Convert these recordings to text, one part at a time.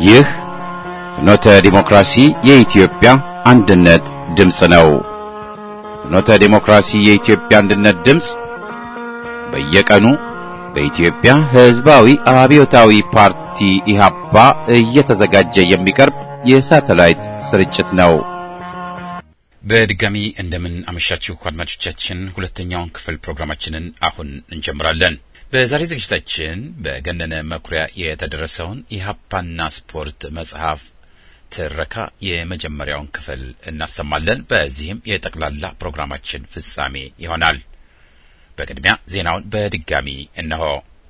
ይህ ፍኖተ ዲሞክራሲ የኢትዮጵያ አንድነት ድምፅ ነው። ፍኖተ ዲሞክራሲ የኢትዮጵያ አንድነት ድምፅ በየቀኑ በኢትዮጵያ ሕዝባዊ አብዮታዊ ፓርቲ ኢህአፓ እየተዘጋጀ የሚቀርብ የሳተላይት ስርጭት ነው። በድጋሚ እንደምን አመሻችሁ አድማጮቻችን። ሁለተኛውን ክፍል ፕሮግራማችንን አሁን እንጀምራለን። በዛሬ ዝግጅታችን በገነነ መኩሪያ የተደረሰውን ኢህአፓና ስፖርት መጽሐፍ ትረካ የመጀመሪያውን ክፍል እናሰማለን። በዚህም የጠቅላላ ፕሮግራማችን ፍጻሜ ይሆናል። በቅድሚያ ዜናውን በድጋሚ እነሆ።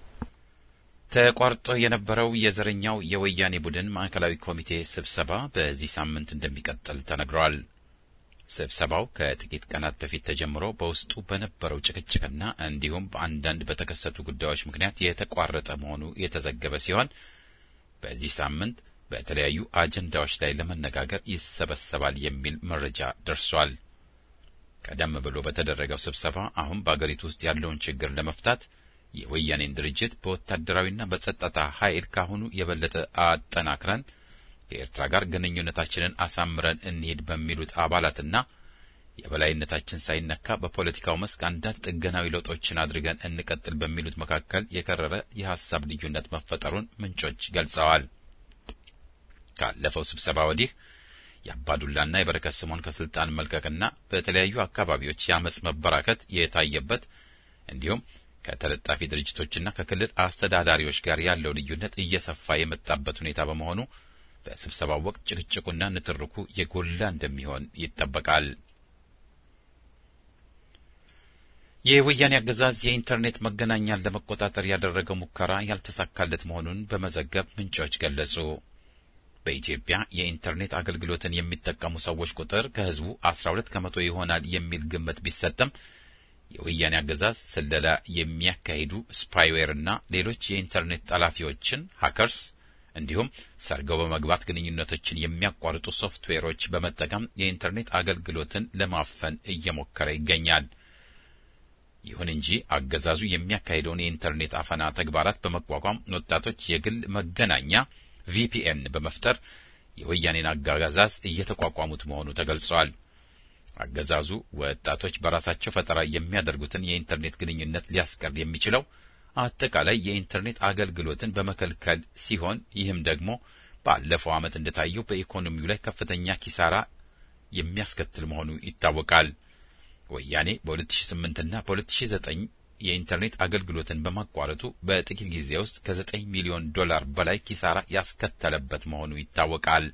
ተቋርጦ የነበረው የዘረኛው የወያኔ ቡድን ማዕከላዊ ኮሚቴ ስብሰባ በዚህ ሳምንት እንደሚቀጥል ተነግሯል። ስብሰባው ከጥቂት ቀናት በፊት ተጀምሮ በውስጡ በነበረው ጭቅጭቅና እንዲሁም በአንዳንድ በተከሰቱ ጉዳዮች ምክንያት የተቋረጠ መሆኑ የተዘገበ ሲሆን በዚህ ሳምንት በተለያዩ አጀንዳዎች ላይ ለመነጋገር ይሰበሰባል የሚል መረጃ ደርሷል። ቀደም ብሎ በተደረገው ስብሰባ አሁን በአገሪቱ ውስጥ ያለውን ችግር ለመፍታት የወያኔን ድርጅት በወታደራዊና በጸጥታ ኃይል ካሁኑ የበለጠ አጠናክረን ከኤርትራ ጋር ግንኙነታችንን አሳምረን እንሄድ በሚሉት አባላትና የበላይነታችን ሳይነካ በፖለቲካው መስክ አንዳንድ ጥገናዊ ለውጦችን አድርገን እንቀጥል በሚሉት መካከል የከረረ የሀሳብ ልዩነት መፈጠሩን ምንጮች ገልጸዋል። ካለፈው ስብሰባ ወዲህ የአባዱላና የበረከት ስምኦን ከስልጣን መልቀቅና በተለያዩ አካባቢዎች የአመፅ መበራከት የታየበት እንዲሁም ከተለጣፊ ድርጅቶችና ከክልል አስተዳዳሪዎች ጋር ያለው ልዩነት እየሰፋ የመጣበት ሁኔታ በመሆኑ በስብሰባው ወቅት ጭቅጭቁና ንትርኩ የጎላ እንደሚሆን ይጠበቃል። የወያኔ አገዛዝ የኢንተርኔት መገናኛን ለመቆጣጠር ያደረገው ሙከራ ያልተሳካለት መሆኑን በመዘገብ ምንጮች ገለጹ። በኢትዮጵያ የኢንተርኔት አገልግሎትን የሚጠቀሙ ሰዎች ቁጥር ከሕዝቡ 12 ከመቶ ይሆናል የሚል ግምት ቢሰጥም የወያኔ አገዛዝ ስለላ የሚያካሂዱ ስፓይዌርና ሌሎች የኢንተርኔት ጠላፊዎችን ሀከርስ እንዲሁም ሰርገው በመግባት ግንኙነቶችን የሚያቋርጡ ሶፍትዌሮች በመጠቀም የኢንተርኔት አገልግሎትን ለማፈን እየሞከረ ይገኛል። ይሁን እንጂ አገዛዙ የሚያካሂደውን የኢንተርኔት አፈና ተግባራት በመቋቋም ወጣቶች የግል መገናኛ ቪፒኤን በመፍጠር የወያኔን አገዛዝ እየተቋቋሙት መሆኑ ተገልጿል። አገዛዙ ወጣቶች በራሳቸው ፈጠራ የሚያደርጉትን የኢንተርኔት ግንኙነት ሊያስቀር የሚችለው አጠቃላይ የኢንተርኔት አገልግሎትን በመከልከል ሲሆን ይህም ደግሞ ባለፈው ዓመት እንደታየው በኢኮኖሚው ላይ ከፍተኛ ኪሳራ የሚያስከትል መሆኑ ይታወቃል። ወያኔ በ2008 እና በ2009 የኢንተርኔት አገልግሎትን በማቋረጡ በጥቂት ጊዜ ውስጥ ከ9 ሚሊዮን ዶላር በላይ ኪሳራ ያስከተለበት መሆኑ ይታወቃል።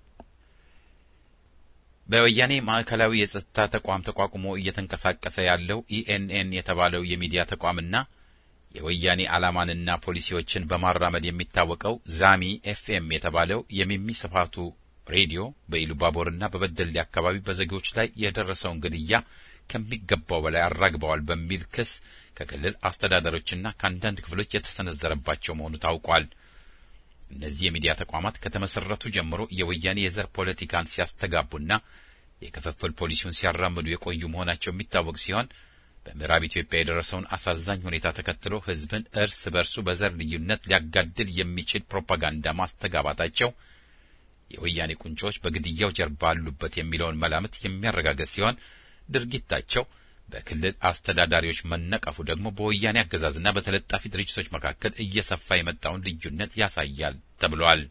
በወያኔ ማዕከላዊ የጸጥታ ተቋም ተቋቁሞ እየተንቀሳቀሰ ያለው ኢኤንኤን የተባለው የሚዲያ ተቋምና የወያኔ ዓላማንና ፖሊሲዎችን በማራመድ የሚታወቀው ዛሚ ኤፍኤም የተባለው የሚሚ ስፋቱ ሬዲዮ በኢሉባቦርና በበደሌ አካባቢ በዜጎች ላይ የደረሰውን ግድያ ከሚገባው በላይ አራግበዋል በሚል ክስ ከክልል አስተዳደሮችና ከአንዳንድ ክፍሎች የተሰነዘረባቸው መሆኑ ታውቋል። እነዚህ የሚዲያ ተቋማት ከተመሰረቱ ጀምሮ የወያኔ የዘር ፖለቲካን ሲያስተጋቡና የክፍፍል ፖሊሲውን ሲያራምዱ የቆዩ መሆናቸው የሚታወቅ ሲሆን በምዕራብ ኢትዮጵያ የደረሰውን አሳዛኝ ሁኔታ ተከትሎ ሕዝብን እርስ በርሱ በዘር ልዩነት ሊያጋድል የሚችል ፕሮፓጋንዳ ማስተጋባታቸው የወያኔ ቁንጮዎች በግድያው ጀርባ አሉበት የሚለውን መላምት የሚያረጋገጥ ሲሆን ድርጊታቸው በክልል አስተዳዳሪዎች መነቀፉ ደግሞ በወያኔ አገዛዝና በተለጣፊ ድርጅቶች መካከል እየሰፋ የመጣውን ልዩነት ያሳያል ተብሏል።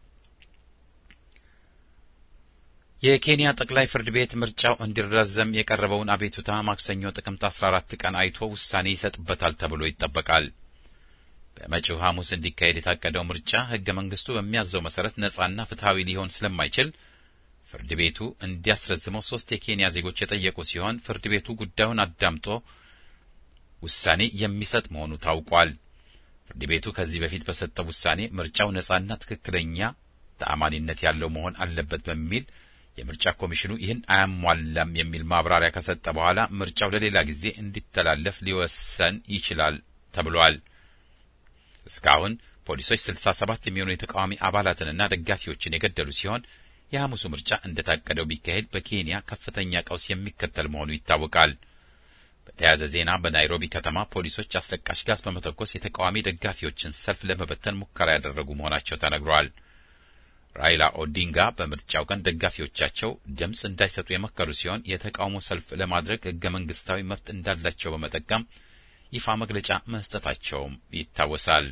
የኬንያ ጠቅላይ ፍርድ ቤት ምርጫው እንዲራዘም የቀረበውን አቤቱታ ማክሰኞ ጥቅምት 14 ቀን አይቶ ውሳኔ ይሰጥበታል ተብሎ ይጠበቃል። በመጪው ሐሙስ እንዲካሄድ የታቀደው ምርጫ ሕገ መንግስቱ በሚያዘው መሰረት ነጻና ፍትሐዊ ሊሆን ስለማይችል ፍርድ ቤቱ እንዲያስረዝመው ሶስት የኬንያ ዜጎች የጠየቁ ሲሆን ፍርድ ቤቱ ጉዳዩን አዳምጦ ውሳኔ የሚሰጥ መሆኑ ታውቋል። ፍርድ ቤቱ ከዚህ በፊት በሰጠው ውሳኔ ምርጫው ነጻና ትክክለኛ ተአማኒነት ያለው መሆን አለበት በሚል የምርጫ ኮሚሽኑ ይህን አያሟላም የሚል ማብራሪያ ከሰጠ በኋላ ምርጫው ለሌላ ጊዜ እንዲተላለፍ ሊወሰን ይችላል ተብሏል። እስካሁን ፖሊሶች 67 የሚሆኑ የተቃዋሚ አባላትንና ደጋፊዎችን የገደሉ ሲሆን የሐሙሱ ምርጫ እንደታቀደው ቢካሄድ በኬንያ ከፍተኛ ቀውስ የሚከተል መሆኑ ይታወቃል። በተያያዘ ዜና በናይሮቢ ከተማ ፖሊሶች አስለቃሽ ጋዝ በመተኮስ የተቃዋሚ ደጋፊዎችን ሰልፍ ለመበተን ሙከራ ያደረጉ መሆናቸው ተነግሯል። ራይላ ኦዲንጋ በምርጫው ቀን ደጋፊዎቻቸው ድምፅ እንዳይሰጡ የመከሩ ሲሆን የተቃውሞ ሰልፍ ለማድረግ ህገ መንግስታዊ መብት እንዳላቸው በመጠቀም ይፋ መግለጫ መስጠታቸውም ይታወሳል።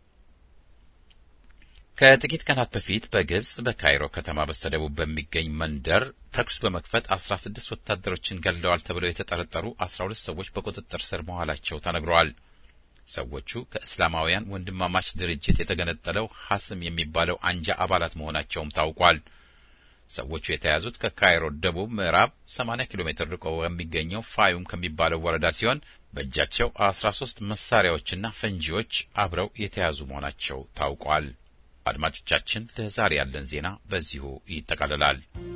ከጥቂት ቀናት በፊት በግብጽ በካይሮ ከተማ በስተደቡብ በሚገኝ መንደር ተኩስ በመክፈት 16 ወታደሮችን ገድለዋል ተብለው የተጠረጠሩ 12 ሰዎች በቁጥጥር ስር መዋላቸው ተነግረዋል። ሰዎቹ ከእስላማውያን ወንድማማች ድርጅት የተገነጠለው ሐስም የሚባለው አንጃ አባላት መሆናቸውም ታውቋል። ሰዎቹ የተያዙት ከካይሮ ደቡብ ምዕራብ 80 ኪሎ ሜትር ርቆ በሚገኘው ፋዩም ከሚባለው ወረዳ ሲሆን በእጃቸው 13 መሳሪያዎችና ፈንጂዎች አብረው የተያዙ መሆናቸው ታውቋል። አድማጮቻችን፣ ለዛሬ ያለን ዜና በዚሁ ይጠቃልላል።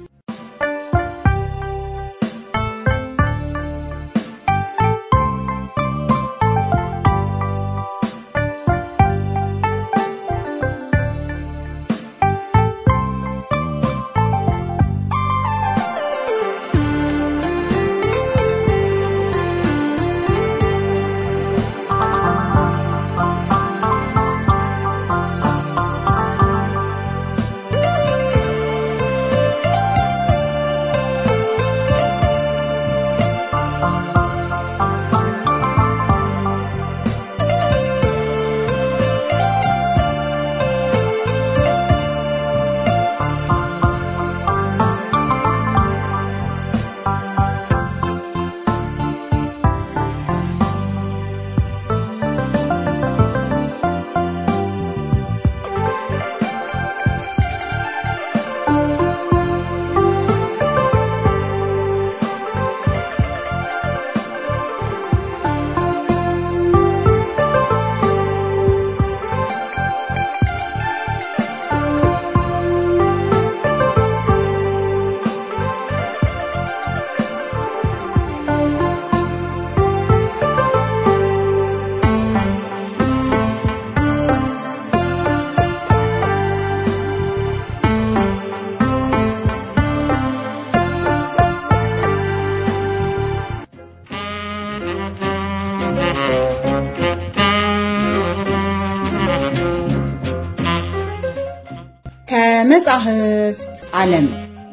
ከመጻሕፍት ዓለም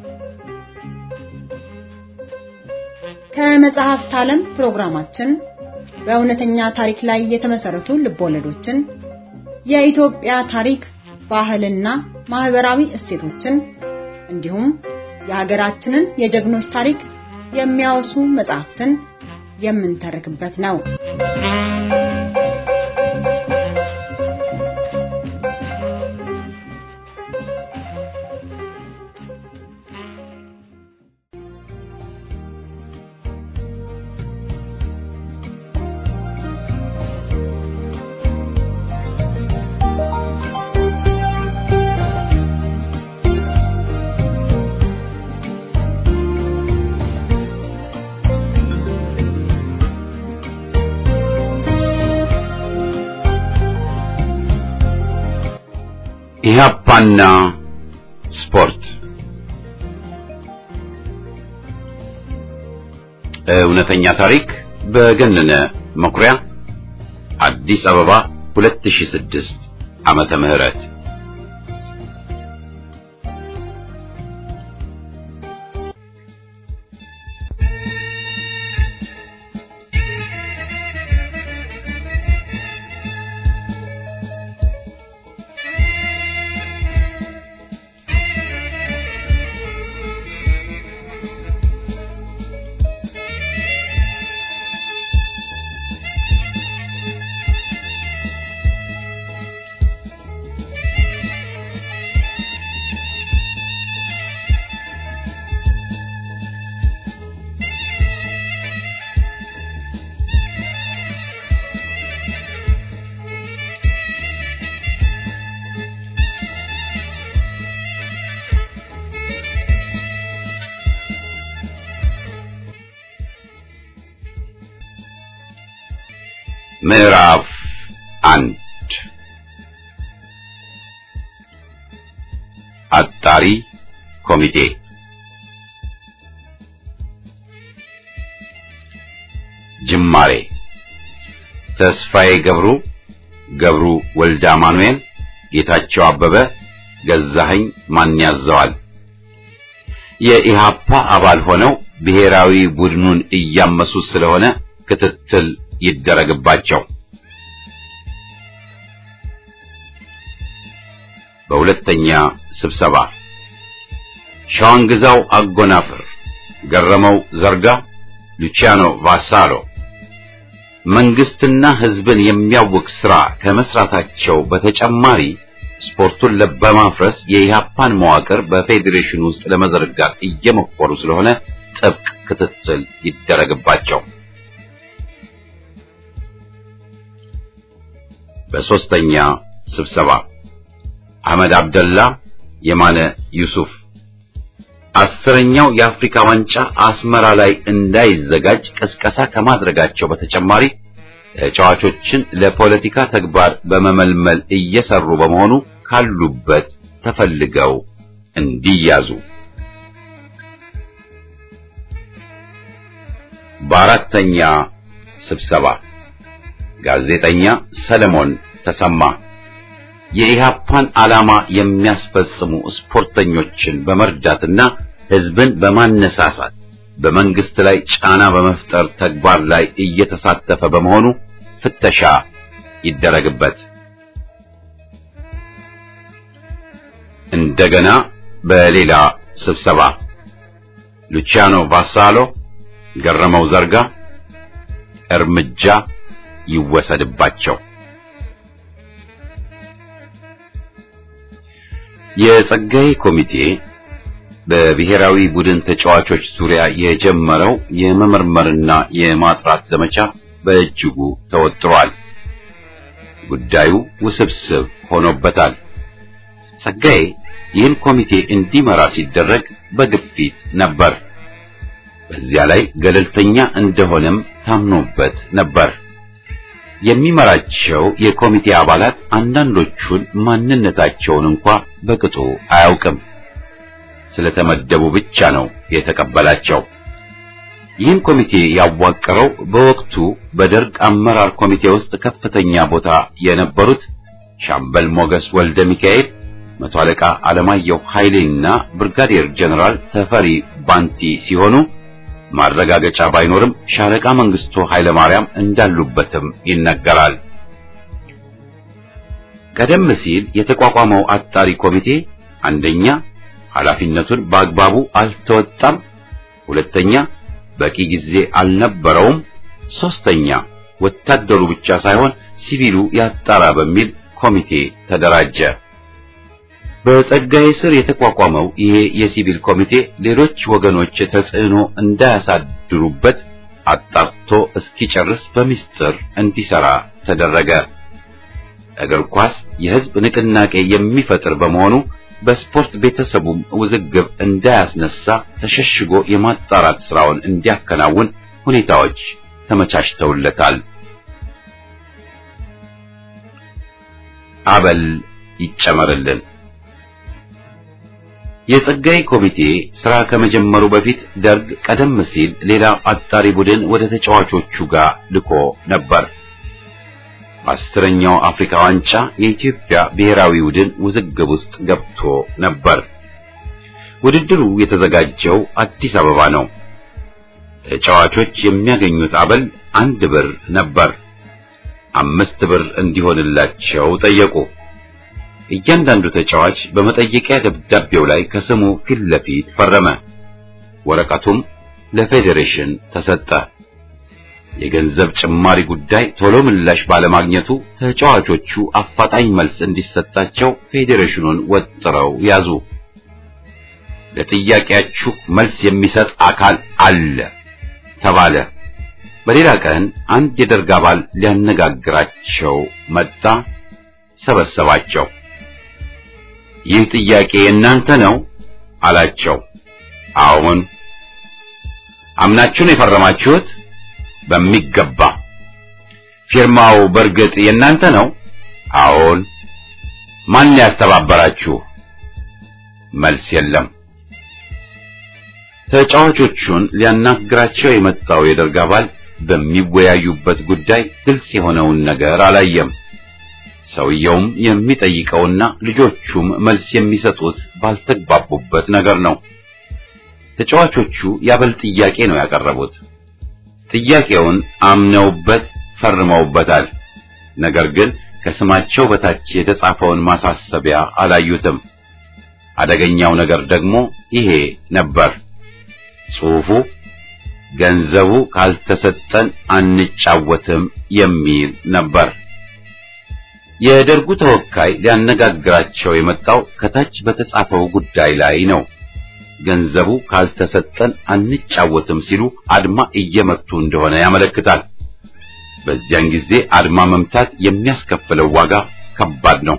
ከመጽሐፍት ዓለም ፕሮግራማችን በእውነተኛ ታሪክ ላይ የተመሰረቱ ልቦለዶችን፣ የኢትዮጵያ ታሪክ፣ ባህልና ማህበራዊ እሴቶችን እንዲሁም የሀገራችንን የጀግኖች ታሪክ የሚያወሱ መጽሐፍትን የምንተርክበት ነው። ኢህአፓና ስፖርት እውነተኛ ታሪክ በገነነ መኩሪያ አዲስ አበባ 2006 ዓመተ ምህረት ምዕራፍ አንድ አጣሪ ኮሚቴ ጅማሬ ተስፋዬ ገብሩ፣ ገብሩ ወልደ አማኑኤል፣ ጌታቸው አበበ፣ ገዛኸኝ ማን ያዘዋል? የኢሃፓ አባል ሆነው ብሔራዊ ቡድኑን እያመሱ ስለሆነ ክትትል ይደረግባቸው። በሁለተኛ ስብሰባ ሸዋንግዛው አጎናፍር፣ ገረመው ዘርጋ፣ ሉቺያኖ ቫሳሎ መንግስትና ህዝብን የሚያውቅ ስራ ከመስራታቸው በተጨማሪ ስፖርቱን በማፍረስ የኢህአፓን መዋቅር በፌዴሬሽን ውስጥ ለመዘርጋት እየሞከሩ ስለሆነ ጥብቅ ክትትል ይደረግባቸው። በሶስተኛ ስብሰባ አህመድ አብደላ፣ የማነ ዩሱፍ አስረኛው የአፍሪካ ዋንጫ አስመራ ላይ እንዳይዘጋጅ ቅስቀሳ ከማድረጋቸው በተጨማሪ ተጫዋቾችን ለፖለቲካ ተግባር በመመልመል እየሰሩ በመሆኑ ካሉበት ተፈልገው እንዲያዙ። በአራተኛ ስብሰባ ጋዜጠኛ ሰለሞን ተሰማ የኢሃፓን ዓላማ የሚያስፈጽሙ ስፖርተኞችን በመርዳትና ህዝብን በማነሳሳት በመንግስት ላይ ጫና በመፍጠር ተግባር ላይ እየተሳተፈ በመሆኑ ፍተሻ ይደረግበት። እንደገና በሌላ ስብሰባ ሉቺያኖ ቫሳሎ፣ ገረመው ዘርጋ እርምጃ ይወሰድባቸው። የጸጋዬ ኮሚቴ በብሔራዊ ቡድን ተጫዋቾች ዙሪያ የጀመረው የመመርመርና የማጥራት ዘመቻ በእጅጉ ተወጥሯል። ጉዳዩ ውስብስብ ሆኖበታል። ጸጋዬ ይህን ኮሚቴ እንዲመራ ሲደረግ በግፊት ነበር። በዚያ ላይ ገለልተኛ እንደሆነም ታምኖበት ነበር። የሚመራቸው የኮሚቴ አባላት አንዳንዶቹን ማንነታቸውን እንኳ በቅጡ አያውቅም። ስለተመደቡ ብቻ ነው የተቀበላቸው። ይህን ኮሚቴ ያዋቀረው በወቅቱ በደርግ አመራር ኮሚቴ ውስጥ ከፍተኛ ቦታ የነበሩት ሻምበል ሞገስ ወልደ ሚካኤል፣ መቶ አለቃ አለማየሁ ኃይሌና ብርጋዴር ጀነራል ተፈሪ ባንቲ ሲሆኑ ማረጋገጫ ባይኖርም ሻለቃ መንግስቱ ኃይለ ማርያም እንዳሉበትም ይነገራል። ቀደም ሲል የተቋቋመው አጣሪ ኮሚቴ አንደኛ ኃላፊነቱን በአግባቡ አልተወጣም፣ ሁለተኛ በቂ ጊዜ አልነበረውም፣ ሶስተኛ ወታደሩ ብቻ ሳይሆን ሲቪሉ ያጣራ በሚል ኮሚቴ ተደራጀ። በጸጋዬ ስር የተቋቋመው ይሄ የሲቪል ኮሚቴ ሌሎች ወገኖች ተጽዕኖ እንዳያሳድሩበት አጣርቶ እስኪጨርስ በሚስጥር እንዲሰራ ተደረገ። እግር ኳስ የህዝብ ንቅናቄ የሚፈጥር በመሆኑ በስፖርት ቤተሰቡም ውዝግብ እንዳያስነሳ ተሸሽጎ የማጣራት ስራውን እንዲያከናውን ሁኔታዎች ተመቻችተውለታል። አበል ይጨመርልን። የጸጋዬ ኮሚቴ ስራ ከመጀመሩ በፊት ደርግ ቀደም ሲል ሌላ አጣሪ ቡድን ወደ ተጫዋቾቹ ጋር ልኮ ነበር። በአስረኛው አፍሪካ ዋንጫ የኢትዮጵያ ብሔራዊ ቡድን ውዝግብ ውስጥ ገብቶ ነበር። ውድድሩ የተዘጋጀው አዲስ አበባ ነው። ተጫዋቾች የሚያገኙት አበል አንድ ብር ነበር። አምስት ብር እንዲሆንላቸው ጠየቁ። እያንዳንዱ ተጫዋች በመጠየቂያ ደብዳቤው ላይ ከስሙ ፊት ለፊት ፈረመ። ወረቀቱም ለፌዴሬሽን ተሰጠ። የገንዘብ ጭማሪ ጉዳይ ቶሎ ምላሽ ባለማግኘቱ ተጫዋቾቹ አፋጣኝ መልስ እንዲሰጣቸው ፌዴሬሽኑን ወጥረው ያዙ። ለጥያቄያችሁ መልስ የሚሰጥ አካል አለ ተባለ። በሌላ ቀን አንድ የደርግ አባል ሊያነጋግራቸው መጣ። ሰበሰባቸው። ይህ ጥያቄ የእናንተ ነው አላቸው። አዎን። አምናችሁ ነው የፈረማችሁት? በሚገባ። ፊርማው በእርግጥ የእናንተ ነው? አዎን። ማን ያስተባበራችሁ? መልስ የለም። ተጫዋቾቹን ሊያናግራቸው የመጣው የደርግ አባል በሚወያዩበት ጉዳይ ግልጽ የሆነውን ነገር አላየም። ሰውየውም የሚጠይቀውና ልጆቹም መልስ የሚሰጡት ባልተግባቡበት ነገር ነው። ተጫዋቾቹ ያበል ጥያቄ ነው ያቀረቡት። ጥያቄውን አምነውበት ፈርመውበታል። ነገር ግን ከስማቸው በታች የተጻፈውን ማሳሰቢያ አላዩትም። አደገኛው ነገር ደግሞ ይሄ ነበር። ጽሑፉ ገንዘቡ ካልተሰጠን አንጫወትም የሚል ነበር። የደርጉ ተወካይ ሊያነጋግራቸው የመጣው ከታች በተጻፈው ጉዳይ ላይ ነው። ገንዘቡ ካልተሰጠን አንጫወትም ሲሉ አድማ እየመቱ እንደሆነ ያመለክታል። በዚያን ጊዜ አድማ መምታት የሚያስከፍለው ዋጋ ከባድ ነው።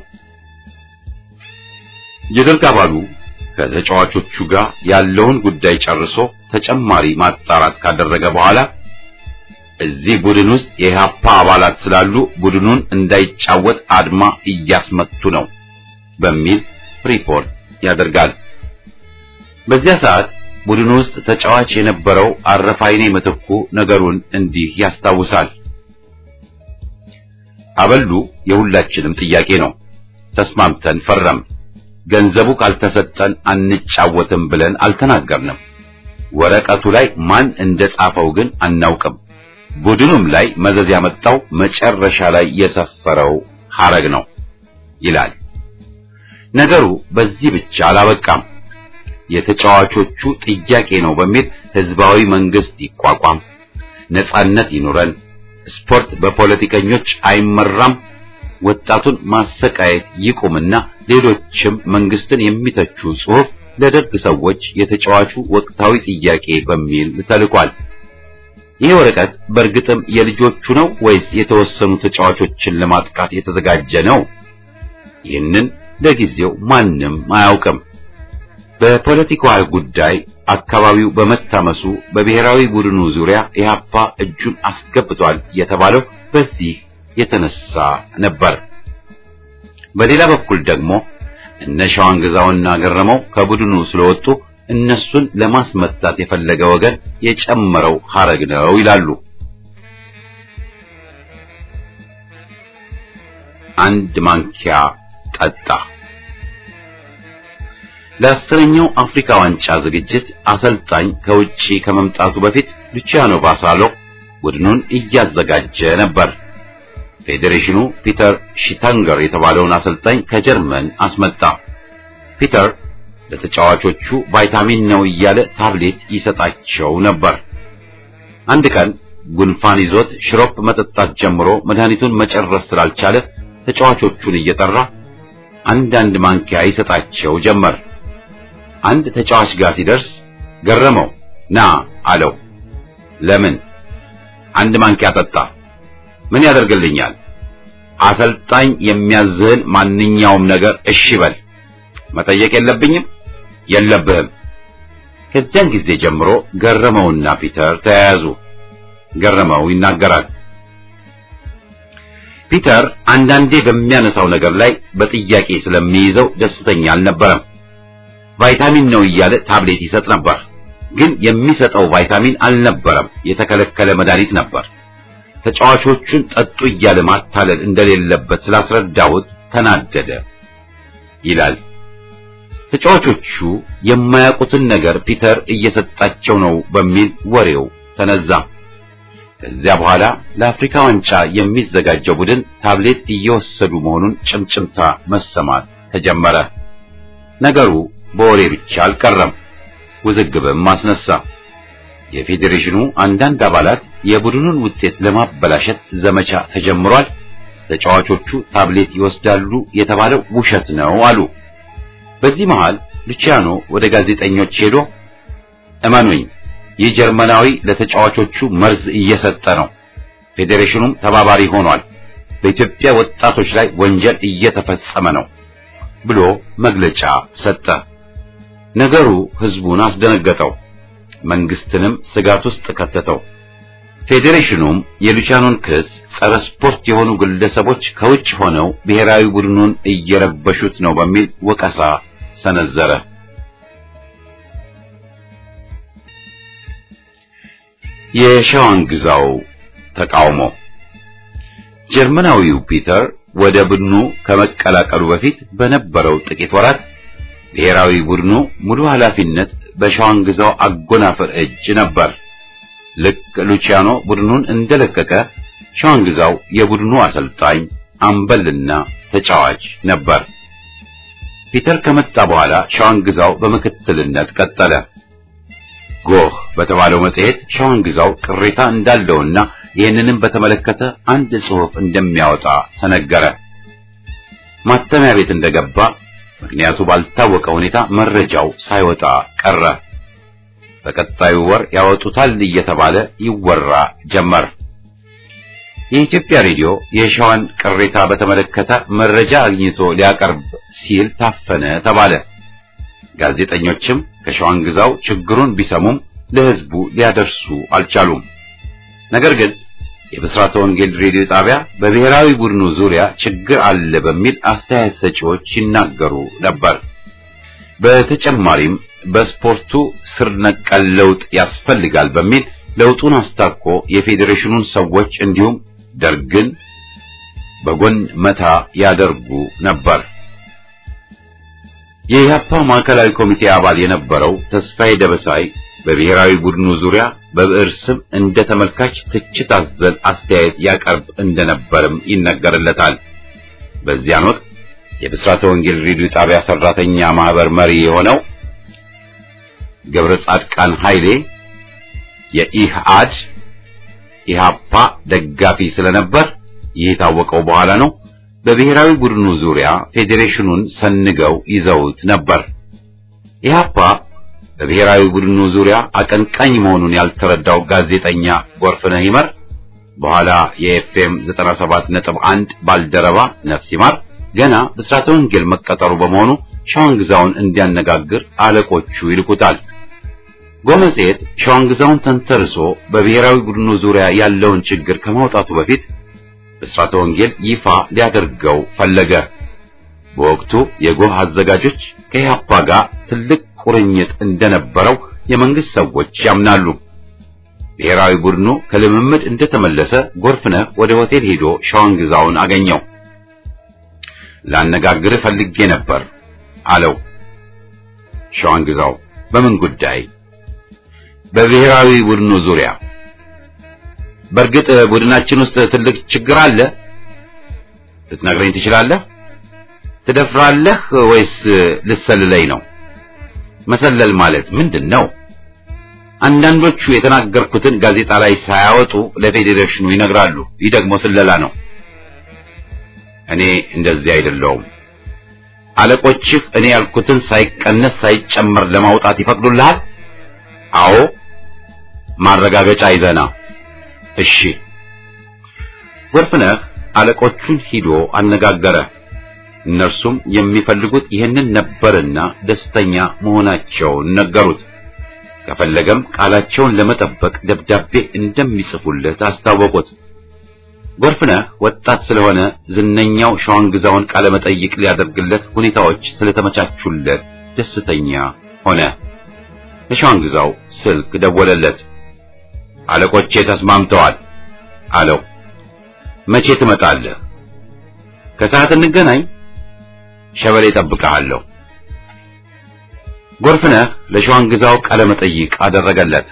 የደርግ አባሉ ከተጫዋቾቹ ጋር ያለውን ጉዳይ ጨርሶ ተጨማሪ ማጣራት ካደረገ በኋላ እዚህ ቡድን ውስጥ የኢህአፓ አባላት ስላሉ ቡድኑን እንዳይጫወት አድማ እያስመቱ ነው በሚል ሪፖርት ያደርጋል። በዚያ ሰዓት ቡድኑ ውስጥ ተጫዋች የነበረው አረፋይኔ ምትኩ ነገሩን እንዲህ ያስታውሳል። አበሉ የሁላችንም ጥያቄ ነው። ተስማምተን ፈረም። ገንዘቡ ካልተሰጠን አንጫወትም ብለን አልተናገርንም። ወረቀቱ ላይ ማን እንደጻፈው ግን አናውቅም። ቡድኑም ላይ መዘዝ ያመጣው መጨረሻ ላይ የሰፈረው ሐረግ ነው ይላል። ነገሩ በዚህ ብቻ አላበቃም። የተጫዋቾቹ ጥያቄ ነው በሚል ህዝባዊ መንግስት ይቋቋም፣ ነጻነት ይኑረን፣ ስፖርት በፖለቲከኞች አይመራም፣ ወጣቱን ማሰቃየት ይቁምና ሌሎችም መንግስትን የሚተቹ ጽሑፍ ለደርግ ሰዎች የተጫዋቹ ወቅታዊ ጥያቄ በሚል ተልኳል። ይህ ወረቀት በእርግጥም የልጆቹ ነው ወይስ የተወሰኑ ተጫዋቾችን ለማጥቃት የተዘጋጀ ነው? ይህንን ለጊዜው ማንም አያውቅም። በፖለቲካዊ ጉዳይ አካባቢው በመታመሱ በብሔራዊ ቡድኑ ዙሪያ ኢህአፓ እጁን አስገብቷል የተባለው በዚህ የተነሳ ነበር። በሌላ በኩል ደግሞ እነ ሸዋን ግዛውና ገረመው ከቡድኑ ስለወጡ እነሱን ለማስመታት የፈለገ ወገን የጨመረው ሐረግ ነው ይላሉ። አንድ ማንኪያ ጠጣ። ለአስረኛው አፍሪካ ዋንጫ ዝግጅት አሰልጣኝ ከውጪ ከመምጣቱ በፊት ሉቺያኖ ባሳሎ ቡድኑን እያዘጋጀ ነበር። ፌዴሬሽኑ ፒተር ሺታንገር የተባለውን አሰልጣኝ ከጀርመን አስመጣ። ፒተር ለተጫዋቾቹ ቫይታሚን ነው እያለ ታብሌት ይሰጣቸው ነበር። አንድ ቀን ጉንፋን ይዞት ሽሮፕ መጠጣት ጀምሮ መድኃኒቱን መጨረስ ስላልቻለ ተጫዋቾቹን እየጠራ አንዳንድ ማንኪያ ይሰጣቸው ጀመር። አንድ ተጫዋች ጋር ሲደርስ ገረመው ና አለው። ለምን? አንድ ማንኪያ ጠጣ። ምን ያደርግልኛል? አሰልጣኝ የሚያዝህን ማንኛውም ነገር እሺ በል። መጠየቅ የለብኝም? የለብህም። ከዚያን ጊዜ ጀምሮ ገረመውና ፒተር ተያያዙ። ገረመው ይናገራል። ፒተር አንዳንዴ በሚያነሳው ነገር ላይ በጥያቄ ስለሚይዘው ደስተኛ አልነበረም። ቫይታሚን ነው እያለ ታብሌት ይሰጥ ነበር። ግን የሚሰጠው ቫይታሚን አልነበረም፣ የተከለከለ መድኃኒት ነበር። ተጫዋቾቹን ጠጡ እያለ ማታለል እንደሌለበት ስላስረዳሁት ተናደደ ይላል። ተጫዋቾቹ የማያውቁትን ነገር ፒተር እየሰጣቸው ነው በሚል ወሬው ተነዛ። ከዚያ በኋላ ለአፍሪካ ዋንጫ የሚዘጋጀው ቡድን ታብሌት እየወሰዱ መሆኑን ጭምጭምታ መሰማት ተጀመረ። ነገሩ በወሬ ብቻ አልቀረም፣ ውዝግብም አስነሳ። የፌዴሬሽኑ አንዳንድ አባላት የቡድኑን ውጤት ለማበላሸት ዘመቻ ተጀምሯል፣ ተጫዋቾቹ ታብሌት ይወስዳሉ የተባለው ውሸት ነው አሉ። በዚህ መሃል ሉቺያኖ ወደ ጋዜጠኞች ሄዶ እመኑኝ፣ ይህ ጀርመናዊ ለተጫዋቾቹ መርዝ እየሰጠ ነው፣ ፌዴሬሽኑም ተባባሪ ሆኗል፣ በኢትዮጵያ ወጣቶች ላይ ወንጀል እየተፈጸመ ነው ብሎ መግለጫ ሰጠ። ነገሩ ህዝቡን አስደነገጠው፣ መንግስትንም ስጋት ውስጥ ከተተው። ፌዴሬሽኑም የሉቻኖን ክስ ጸረ ስፖርት የሆኑ ግለሰቦች ከውጭ ሆነው ብሔራዊ ቡድኑን እየረበሹት ነው በሚል ወቀሳ ሰነዘረ። የሸዋን ግዛው ተቃውሞ ጀርመናዊው ፒተር ወደ ቡድኑ ከመቀላቀሉ በፊት በነበረው ጥቂት ወራት ብሔራዊ ቡድኑ ሙሉ ኃላፊነት በሸዋንግዛው አጎናፍር እጅ ነበር። ልክ ሉቺያኖ ቡድኑን እንደለቀቀ ሸዋንግዛው የቡድኑ አሰልጣኝ አምበልና ተጫዋች ነበር። ፒተር ከመጣ በኋላ ሸዋንግዛው በምክትልነት ቀጠለ። ጎህ በተባለው መጽሔት ሸዋንግዛው ቅሬታ እንዳለውና ይህንንም በተመለከተ አንድ ጽሑፍ እንደሚያወጣ ተነገረ። ማተሚያ ቤት እንደገባ ምክንያቱ ባልታወቀ ሁኔታ መረጃው ሳይወጣ ቀረ። በቀጣዩ ወር ያወጡታል እየተባለ ይወራ ጀመር። የኢትዮጵያ ሬዲዮ የሸዋን ቅሬታ በተመለከተ መረጃ አግኝቶ ሊያቀርብ ሲል ታፈነ ተባለ። ጋዜጠኞችም ከሸዋን ግዛው ችግሩን ቢሰሙም ለሕዝቡ ሊያደርሱ አልቻሉም። ነገር ግን የብስራተ ወንጌል ሬዲዮ ጣቢያ በብሔራዊ ቡድኑ ዙሪያ ችግር አለ በሚል አስተያየት ሰጪዎች ይናገሩ ነበር። በተጨማሪም በስፖርቱ ስር ነቀል ለውጥ ያስፈልጋል በሚል ለውጡን አስታኮ የፌዴሬሽኑን ሰዎች እንዲሁም ደርግን በጎን መታ ያደርጉ ነበር። የኢህአፓ ማዕከላዊ ኮሚቴ አባል የነበረው ተስፋዬ ደበሳይ በብሔራዊ ቡድኑ ዙሪያ በብዕር ስም እንደ ተመልካች ትችት አዘል አስተያየት ያቀርብ እንደነበርም ይነገርለታል። በዚያን ወቅት የብስራተ ወንጌል ሬዲዮ ጣቢያ ሰራተኛ ማህበር መሪ የሆነው ገብረ ጻድቃን ኃይሌ የኢህአድ ኢህአፓ ደጋፊ ስለነበር ይህ የታወቀው በኋላ ነው። በብሔራዊ ቡድኑ ዙሪያ ፌዴሬሽኑን ሰንገው ይዘውት ነበር። ኢህአፓ በብሔራዊ ቡድኑ ዙሪያ አቀንቃኝ መሆኑን ያልተረዳው ጋዜጠኛ ጎርፍነህ ይመር በኋላ የኤፍኤም 97.1 ባልደረባ ነፍስ ይማር ገና ብስራተ ወንጌል መቀጠሩ በመሆኑ ሸዋንግዛውን እንዲያነጋግር አለቆቹ ይልኩታል። ጎመጽሔት ሸዋንግዛውን ተንተርሶ በብሔራዊ ቡድኑ ዙሪያ ያለውን ችግር ከማውጣቱ በፊት ብስራተ ወንጌል ይፋ ሊያደርገው ፈለገ። በወቅቱ የጎህ አዘጋጆች ከኢህአፓ ጋር ትልቅ ቁርኝት እንደነበረው የመንግስት ሰዎች ያምናሉ። ብሔራዊ ቡድኑ ከልምምድ እንደተመለሰ ጎርፍነህ ወደ ሆቴል ሄዶ ሸዋንግዛውን አገኘው። ላነጋግርህ ፈልጌ ነበር አለው። ሸዋንግዛው በምን ጉዳይ? በብሔራዊ ቡድኑ ዙሪያ። በእርግጥ ቡድናችን ውስጥ ትልቅ ችግር አለ። ልትነግረኝ ትችላለህ? ትደፍራለህ ወይስ ልሰልለኝ ነው? መሰለል ማለት ምንድን ነው? አንዳንዶቹ የተናገርኩትን ጋዜጣ ላይ ሳያወጡ ለፌዴሬሽኑ ይነግራሉ። ይህ ደግሞ ስለላ ነው። እኔ እንደዚህ አይደለሁም። አለቆችህ እኔ ያልኩትን ሳይቀነስ ሳይጨመር ለማውጣት ይፈቅዱልሃል? አዎ። ማረጋገጫ ይዘና። እሺ። ጎርፍነህ አለቆቹን ሂዶ አነጋገረ። እነርሱም የሚፈልጉት ይህንን ነበርና ደስተኛ መሆናቸውን ነገሩት። ከፈለገም ቃላቸውን ለመጠበቅ ደብዳቤ እንደሚጽፉለት አስታወቁት። ጎርፍነህ ወጣት ስለሆነ ዝነኛው ሸዋንግዛውን ቃለ መጠይቅ ሊያደርግለት ሁኔታዎች ስለተመቻቹለት ደስተኛ ሆነ። ለሸዋንግዛው ስልክ ደወለለት። አለቆቼ ተስማምተዋል አለው። መቼ ትመጣለህ? ከሰዓት እንገናኝ። ሸበሌ እጠብቅሃለሁ። ጎርፍነህ ለሸዋንግዛው ቃለ መጠይቅ አደረገለት።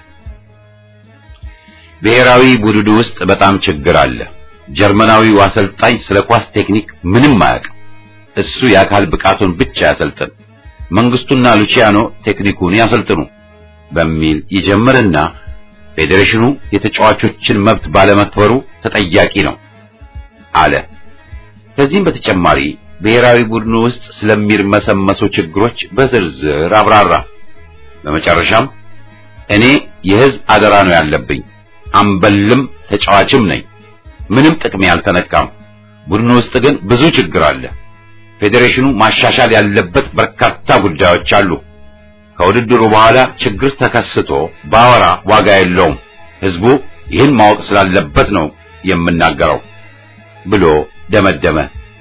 ብሔራዊ ቡድኑ ውስጥ በጣም ችግር አለ። ጀርመናዊው አሰልጣኝ ስለ ኳስ ቴክኒክ ምንም አያውቅም። እሱ የአካል ብቃቱን ብቻ ያሰልጥን፣ መንግስቱና ሉቺያኖ ቴክኒኩን ያሰልጥኑ በሚል ይጀምርና ፌዴሬሽኑ የተጫዋቾችን መብት ባለመክበሩ ተጠያቂ ነው አለ። ከዚህም በተጨማሪ ብሔራዊ ቡድኑ ውስጥ ስለሚርመሰመሱ ችግሮች በዝርዝር አብራራ። በመጨረሻም እኔ የህዝብ አደራ ነው ያለብኝ፣ አምበልም ተጫዋችም ነኝ። ምንም ጥቅሜ አልተነካም። ቡድኑ ውስጥ ግን ብዙ ችግር አለ። ፌዴሬሽኑ ማሻሻል ያለበት በርካታ ጉዳዮች አሉ። ከውድድሩ በኋላ ችግር ተከስቶ ባወራ ዋጋ የለውም። ህዝቡ ይህን ማወቅ ስላለበት ነው የምናገረው ብሎ ደመደመ።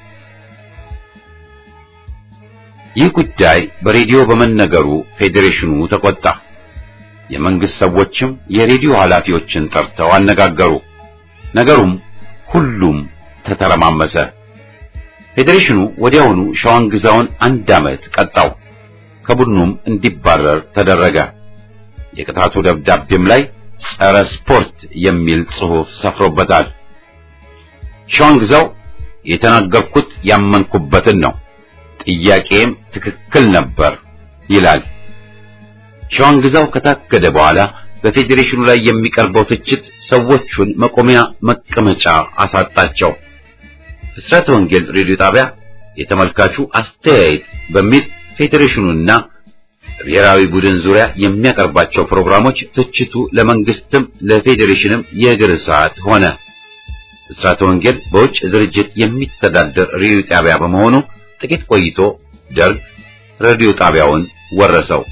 ይህ ጉዳይ በሬዲዮ በመነገሩ ፌዴሬሽኑ ተቆጣ። የመንግስት ሰዎችም የሬዲዮ ኃላፊዎችን ጠርተው አነጋገሩ። ነገሩም ሁሉም ተተረማመሰ። ፌዴሬሽኑ ወዲያውኑ ሸዋን ግዛውን አንድ ዓመት ቀጣው። ከቡድኑም እንዲባረር ተደረገ። የቅጣቱ ደብዳቤም ላይ ጸረ ስፖርት የሚል ጽሑፍ ሰፍሮበታል። ሸዋን ግዛው የተናገርኩት ያመንኩበትን ነው፣ ጥያቄም ትክክል ነበር ይላል። ሸዋን ግዛው ከታገደ በኋላ በፌዴሬሽኑ ላይ የሚቀርበው ትችት ሰዎቹን መቆሚያ መቀመጫ አሳጣቸው። ብስራተ ወንጌል ሬዲዮ ጣቢያ የተመልካቹ አስተያየት በሚል ፌዴሬሽኑና ብሔራዊ ቡድን ዙሪያ የሚያቀርባቸው ፕሮግራሞች ትችቱ ለመንግስትም ለፌዴሬሽንም የእግር እሳት ሆነ። ብስራተ ወንጌል በውጭ ድርጅት የሚተዳደር ሬዲዮ ጣቢያ በመሆኑ ጥቂት ቆይቶ ደርግ ሬዲዮ ጣቢያውን ወረሰው።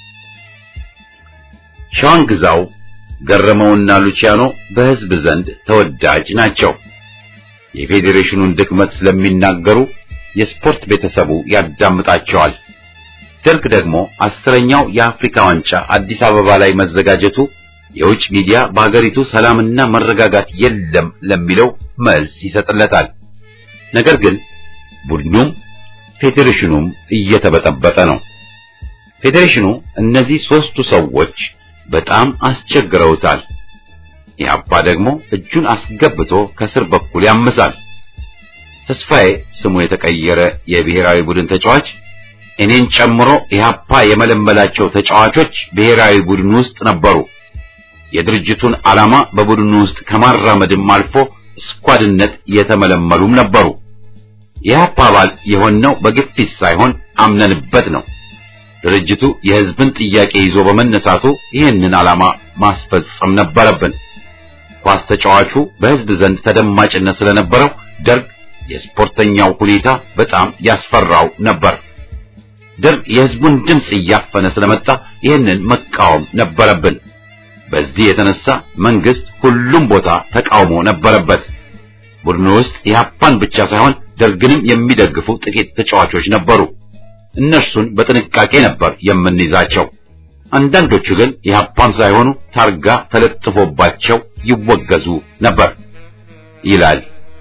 ሸዋን ግዛው፣ ገረመውና ሉቺያኖ በሕዝብ ዘንድ ተወዳጅ ናቸው። የፌዴሬሽኑን ድክመት ስለሚናገሩ የስፖርት ቤተሰቡ ያዳምጣቸዋል። ደርግ ደግሞ አስረኛው የአፍሪካ ዋንጫ አዲስ አበባ ላይ መዘጋጀቱ የውጭ ሚዲያ በአገሪቱ ሰላምና መረጋጋት የለም ለሚለው መልስ ይሰጥለታል። ነገር ግን ቡድኑም ፌዴሬሽኑም እየተበጠበጠ ነው። ፌዴሬሽኑ እነዚህ ሦስቱ ሰዎች በጣም አስቸግረውታል። ኢህአፓ ደግሞ እጁን አስገብቶ ከስር በኩል ያምሳል። ተስፋዬ ስሙ የተቀየረ የብሔራዊ ቡድን ተጫዋች እኔን ጨምሮ ኢህአፓ የመለመላቸው ተጫዋቾች ብሔራዊ ቡድን ውስጥ ነበሩ። የድርጅቱን ዓላማ በቡድኑ ውስጥ ከማራመድም አልፎ ስኳድነት የተመለመሉም ነበሩ። የኢህአፓ አባል የሆነው በግፊት ሳይሆን አምነንበት ነው። ድርጅቱ የሕዝብን ጥያቄ ይዞ በመነሳቱ ይህንን ዓላማ ማስፈጸም ነበረብን። ኳስ ተጫዋቹ በሕዝብ ዘንድ ተደማጭነት ስለነበረው ደርግ የስፖርተኛው ሁኔታ በጣም ያስፈራው ነበር። ደርግ የሕዝቡን ድምፅ እያፈነ ስለመጣ ይህንን መቃወም ነበረብን። በዚህ የተነሳ መንግስት ሁሉም ቦታ ተቃውሞ ነበረበት። ቡድኑ ውስጥ ኢህአፓን ብቻ ሳይሆን ደርግንም የሚደግፉ ጥቂት ተጫዋቾች ነበሩ። እነርሱን በጥንቃቄ ነበር የምንይዛቸው። አንዳንዶቹ ግን ኢህአፓም ሳይሆኑ ታርጋ ተለጥፎባቸው ይወገዙ ነበር ይላል።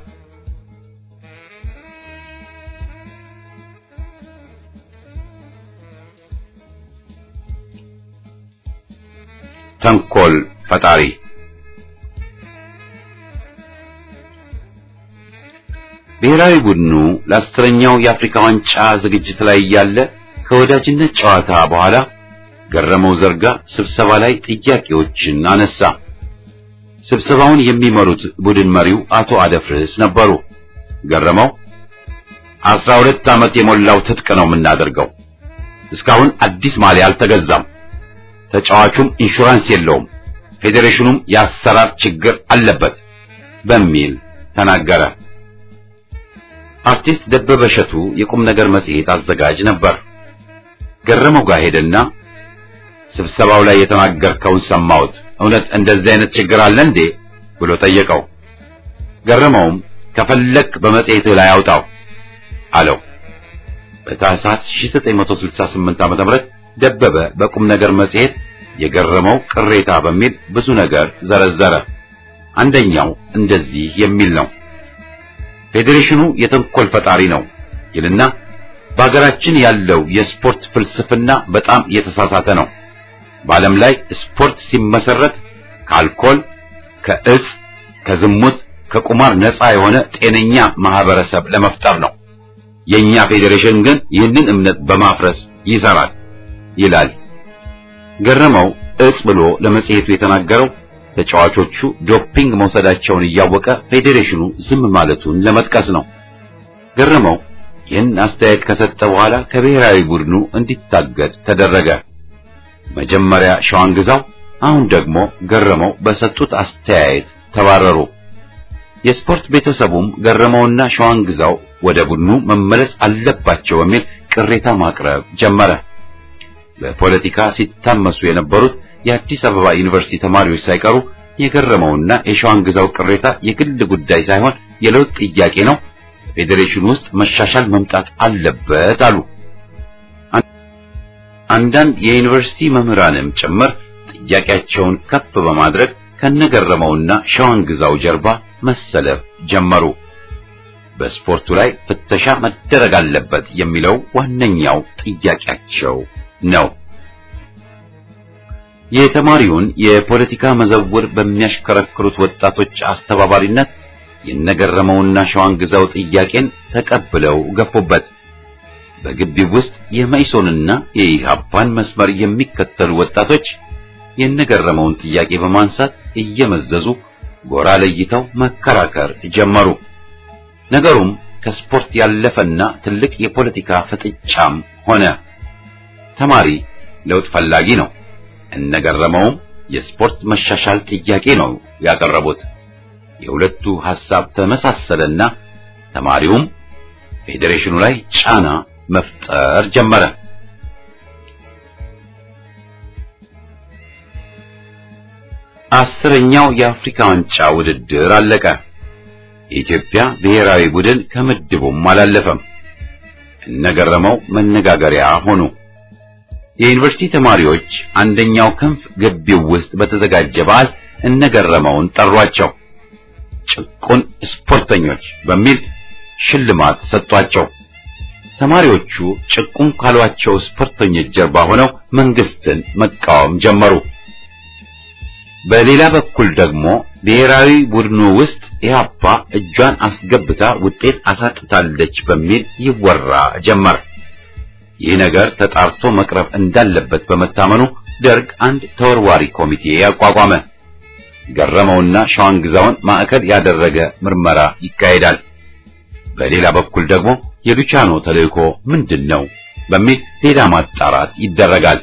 ተንኮል ፈጣሪ ብሔራዊ ቡድኑ ለአስረኛው የአፍሪካ ዋንጫ ዝግጅት ላይ እያለ ከወዳጅነት ጨዋታ በኋላ ገረመው ዘርጋ ስብሰባ ላይ ጥያቄዎችን አነሳ። ስብሰባውን የሚመሩት ቡድን መሪው አቶ አደፍርስ ነበሩ። ገረመው አስራ ሁለት ዓመት የሞላው ትጥቅ ነው የምናደርገው። እስካሁን አዲስ ማሊያ አልተገዛም። ተጫዋቹም ኢንሹራንስ የለውም። ፌዴሬሽኑም የአሰራር ችግር አለበት በሚል ተናገረ። አርቲስት ደበበ እሸቱ የቁም ነገር መጽሔት አዘጋጅ ነበር። ገረመው ጋር ሄደና ስብሰባው ላይ የተናገርከውን ሰማሁት፣ እውነት እንደዚህ አይነት ችግር አለ እንዴ ብሎ ጠየቀው። ገረመውም ከፈለክ በመጽሔትህ ላይ አውጣው አለው። በታህሳስ 1968 ዓ.ም ደበበ በቁም ነገር መጽሔት የገረመው ቅሬታ በሚል ብዙ ነገር ዘረዘረ። አንደኛው እንደዚህ የሚል ነው። ፌዴሬሽኑ የተንኮል ፈጣሪ ነው ይልና በሀገራችን ያለው የስፖርት ፍልስፍና በጣም የተሳሳተ ነው። በዓለም ላይ ስፖርት ሲመሰረት ከአልኮል፣ ከእጽ፣ ከዝሙት፣ ከቁማር ነፃ የሆነ ጤነኛ ማህበረሰብ ለመፍጠር ነው። የኛ ፌዴሬሽን ግን ይህንን እምነት በማፍረስ ይሰራል ይላል። ገረመው እጽ ብሎ ለመጽሔቱ የተናገረው ተጫዋቾቹ ዶፒንግ መውሰዳቸውን እያወቀ ፌዴሬሽኑ ዝም ማለቱን ለመጥቀስ ነው። ገረመው ይህን አስተያየት ከሰጠ በኋላ ከብሔራዊ ቡድኑ እንዲታገድ ተደረገ። መጀመሪያ ሸዋን ግዛው፣ አሁን ደግሞ ገረመው በሰጡት አስተያየት ተባረሩ። የስፖርት ቤተሰቡም ገረመውና ሸዋን ግዛው ወደ ቡድኑ መመለስ አለባቸው በሚል ቅሬታ ማቅረብ ጀመረ። በፖለቲካ ሲታመሱ የነበሩት የአዲስ አበባ ዩኒቨርሲቲ ተማሪዎች ሳይቀሩ የገረመውና የሸዋን ግዛው ቅሬታ የግል ጉዳይ ሳይሆን የለውጥ ጥያቄ ነው፣ ፌዴሬሽን ውስጥ መሻሻል መምጣት አለበት አሉ። አንዳንድ የዩኒቨርሲቲ መምህራንም ጭምር ጥያቄያቸውን ከፍ በማድረግ ከነገረመውና ሸዋን ግዛው ጀርባ መሰለፍ ጀመሩ። በስፖርቱ ላይ ፍተሻ መደረግ አለበት የሚለው ዋነኛው ጥያቄያቸው ነው። የተማሪውን የፖለቲካ መዘውር በሚያሽከረክሩት ወጣቶች አስተባባሪነት የነገረመውና ሸዋን ግዛው ጥያቄን ተቀብለው ገፉበት። በግቢው ውስጥ የመኢሶንና የኢሃፓን መስመር የሚከተሉ ወጣቶች የነገረመውን ጥያቄ በማንሳት እየመዘዙ ጎራ ለይተው መከራከር ጀመሩ። ነገሩም ከስፖርት ያለፈና ትልቅ የፖለቲካ ፍጥጫም ሆነ። ተማሪ ለውጥ ፈላጊ ነው። እነገረመውም የስፖርት መሻሻል ጥያቄ ነው ያቀረቡት። የሁለቱ ሐሳብ ተመሳሰለና ተማሪውም ፌዴሬሽኑ ላይ ጫና መፍጠር ጀመረ። አስረኛው የአፍሪካ ዋንጫ ውድድር አለቀ። የኢትዮጵያ ብሔራዊ ቡድን ከምድቡም አላለፈም። እነገረመው መነጋገሪያ ሆኑ። የዩኒቨርሲቲ ተማሪዎች አንደኛው ክንፍ ግቢው ውስጥ በተዘጋጀ በዓል እነገረመውን ጠሯቸው። ጭቁን ስፖርተኞች በሚል ሽልማት ሰጧቸው። ተማሪዎቹ ጭቁን ካሏቸው ስፖርተኞች ጀርባ ሆነው መንግስትን መቃወም ጀመሩ። በሌላ በኩል ደግሞ ብሔራዊ ቡድኑ ውስጥ ኢህአፓ እጇን አስገብታ ውጤት አሳጥታለች በሚል ይወራ ጀመር። ይህ ነገር ተጣርቶ መቅረብ እንዳለበት በመታመኑ ደርግ አንድ ተወርዋሪ ኮሚቴ ያቋቋመ። ገረመውና ሸዋን ግዛውን ማዕከል ያደረገ ምርመራ ይካሄዳል። በሌላ በኩል ደግሞ የሉቻኖ ተልእኮ ምንድን ነው በሚል ሌላ ማጣራት ይደረጋል።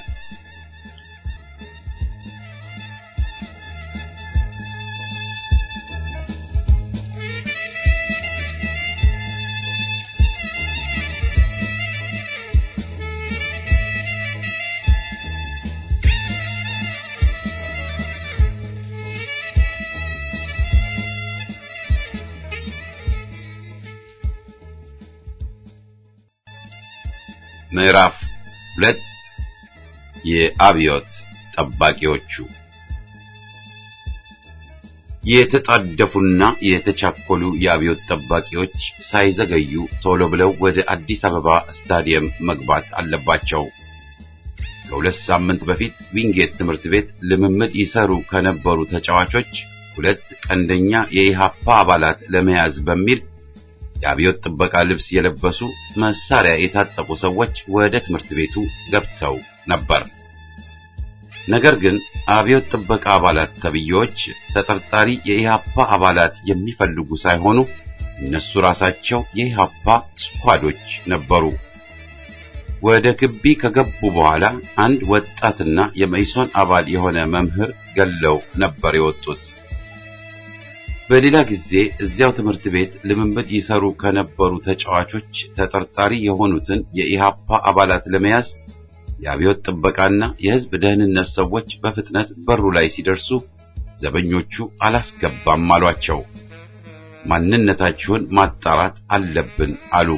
ምዕራፍ ሁለት የአብዮት ጠባቂዎቹ የተጣደፉና የተቻኮሉ የአብዮት ጠባቂዎች ሳይዘገዩ ቶሎ ብለው ወደ አዲስ አበባ ስታዲየም መግባት አለባቸው። ከሁለት ሳምንት በፊት ዊንጌት ትምህርት ቤት ልምምድ ይሰሩ ከነበሩ ተጫዋቾች ሁለት ቀንደኛ የኢሃፓ አባላት ለመያዝ በሚል የአብዮት ጥበቃ ልብስ የለበሱ መሳሪያ የታጠቁ ሰዎች ወደ ትምህርት ቤቱ ገብተው ነበር። ነገር ግን አብዮት ጥበቃ አባላት ተብዬዎች ተጠርጣሪ የኢሃፓ አባላት የሚፈልጉ ሳይሆኑ እነሱ ራሳቸው የኢሃፓ ስኳዶች ነበሩ። ወደ ግቢ ከገቡ በኋላ አንድ ወጣትና የመኢሶን አባል የሆነ መምህር ገለው ነበር የወጡት። በሌላ ጊዜ እዚያው ትምህርት ቤት ልምምድ ይሰሩ ከነበሩ ተጫዋቾች ተጠርጣሪ የሆኑትን የኢሃፓ አባላት ለመያዝ የአብዮት ጥበቃና የሕዝብ ደህንነት ሰዎች በፍጥነት በሩ ላይ ሲደርሱ ዘበኞቹ አላስገባም አሏቸው። ማንነታችሁን ማጣራት አለብን አሉ።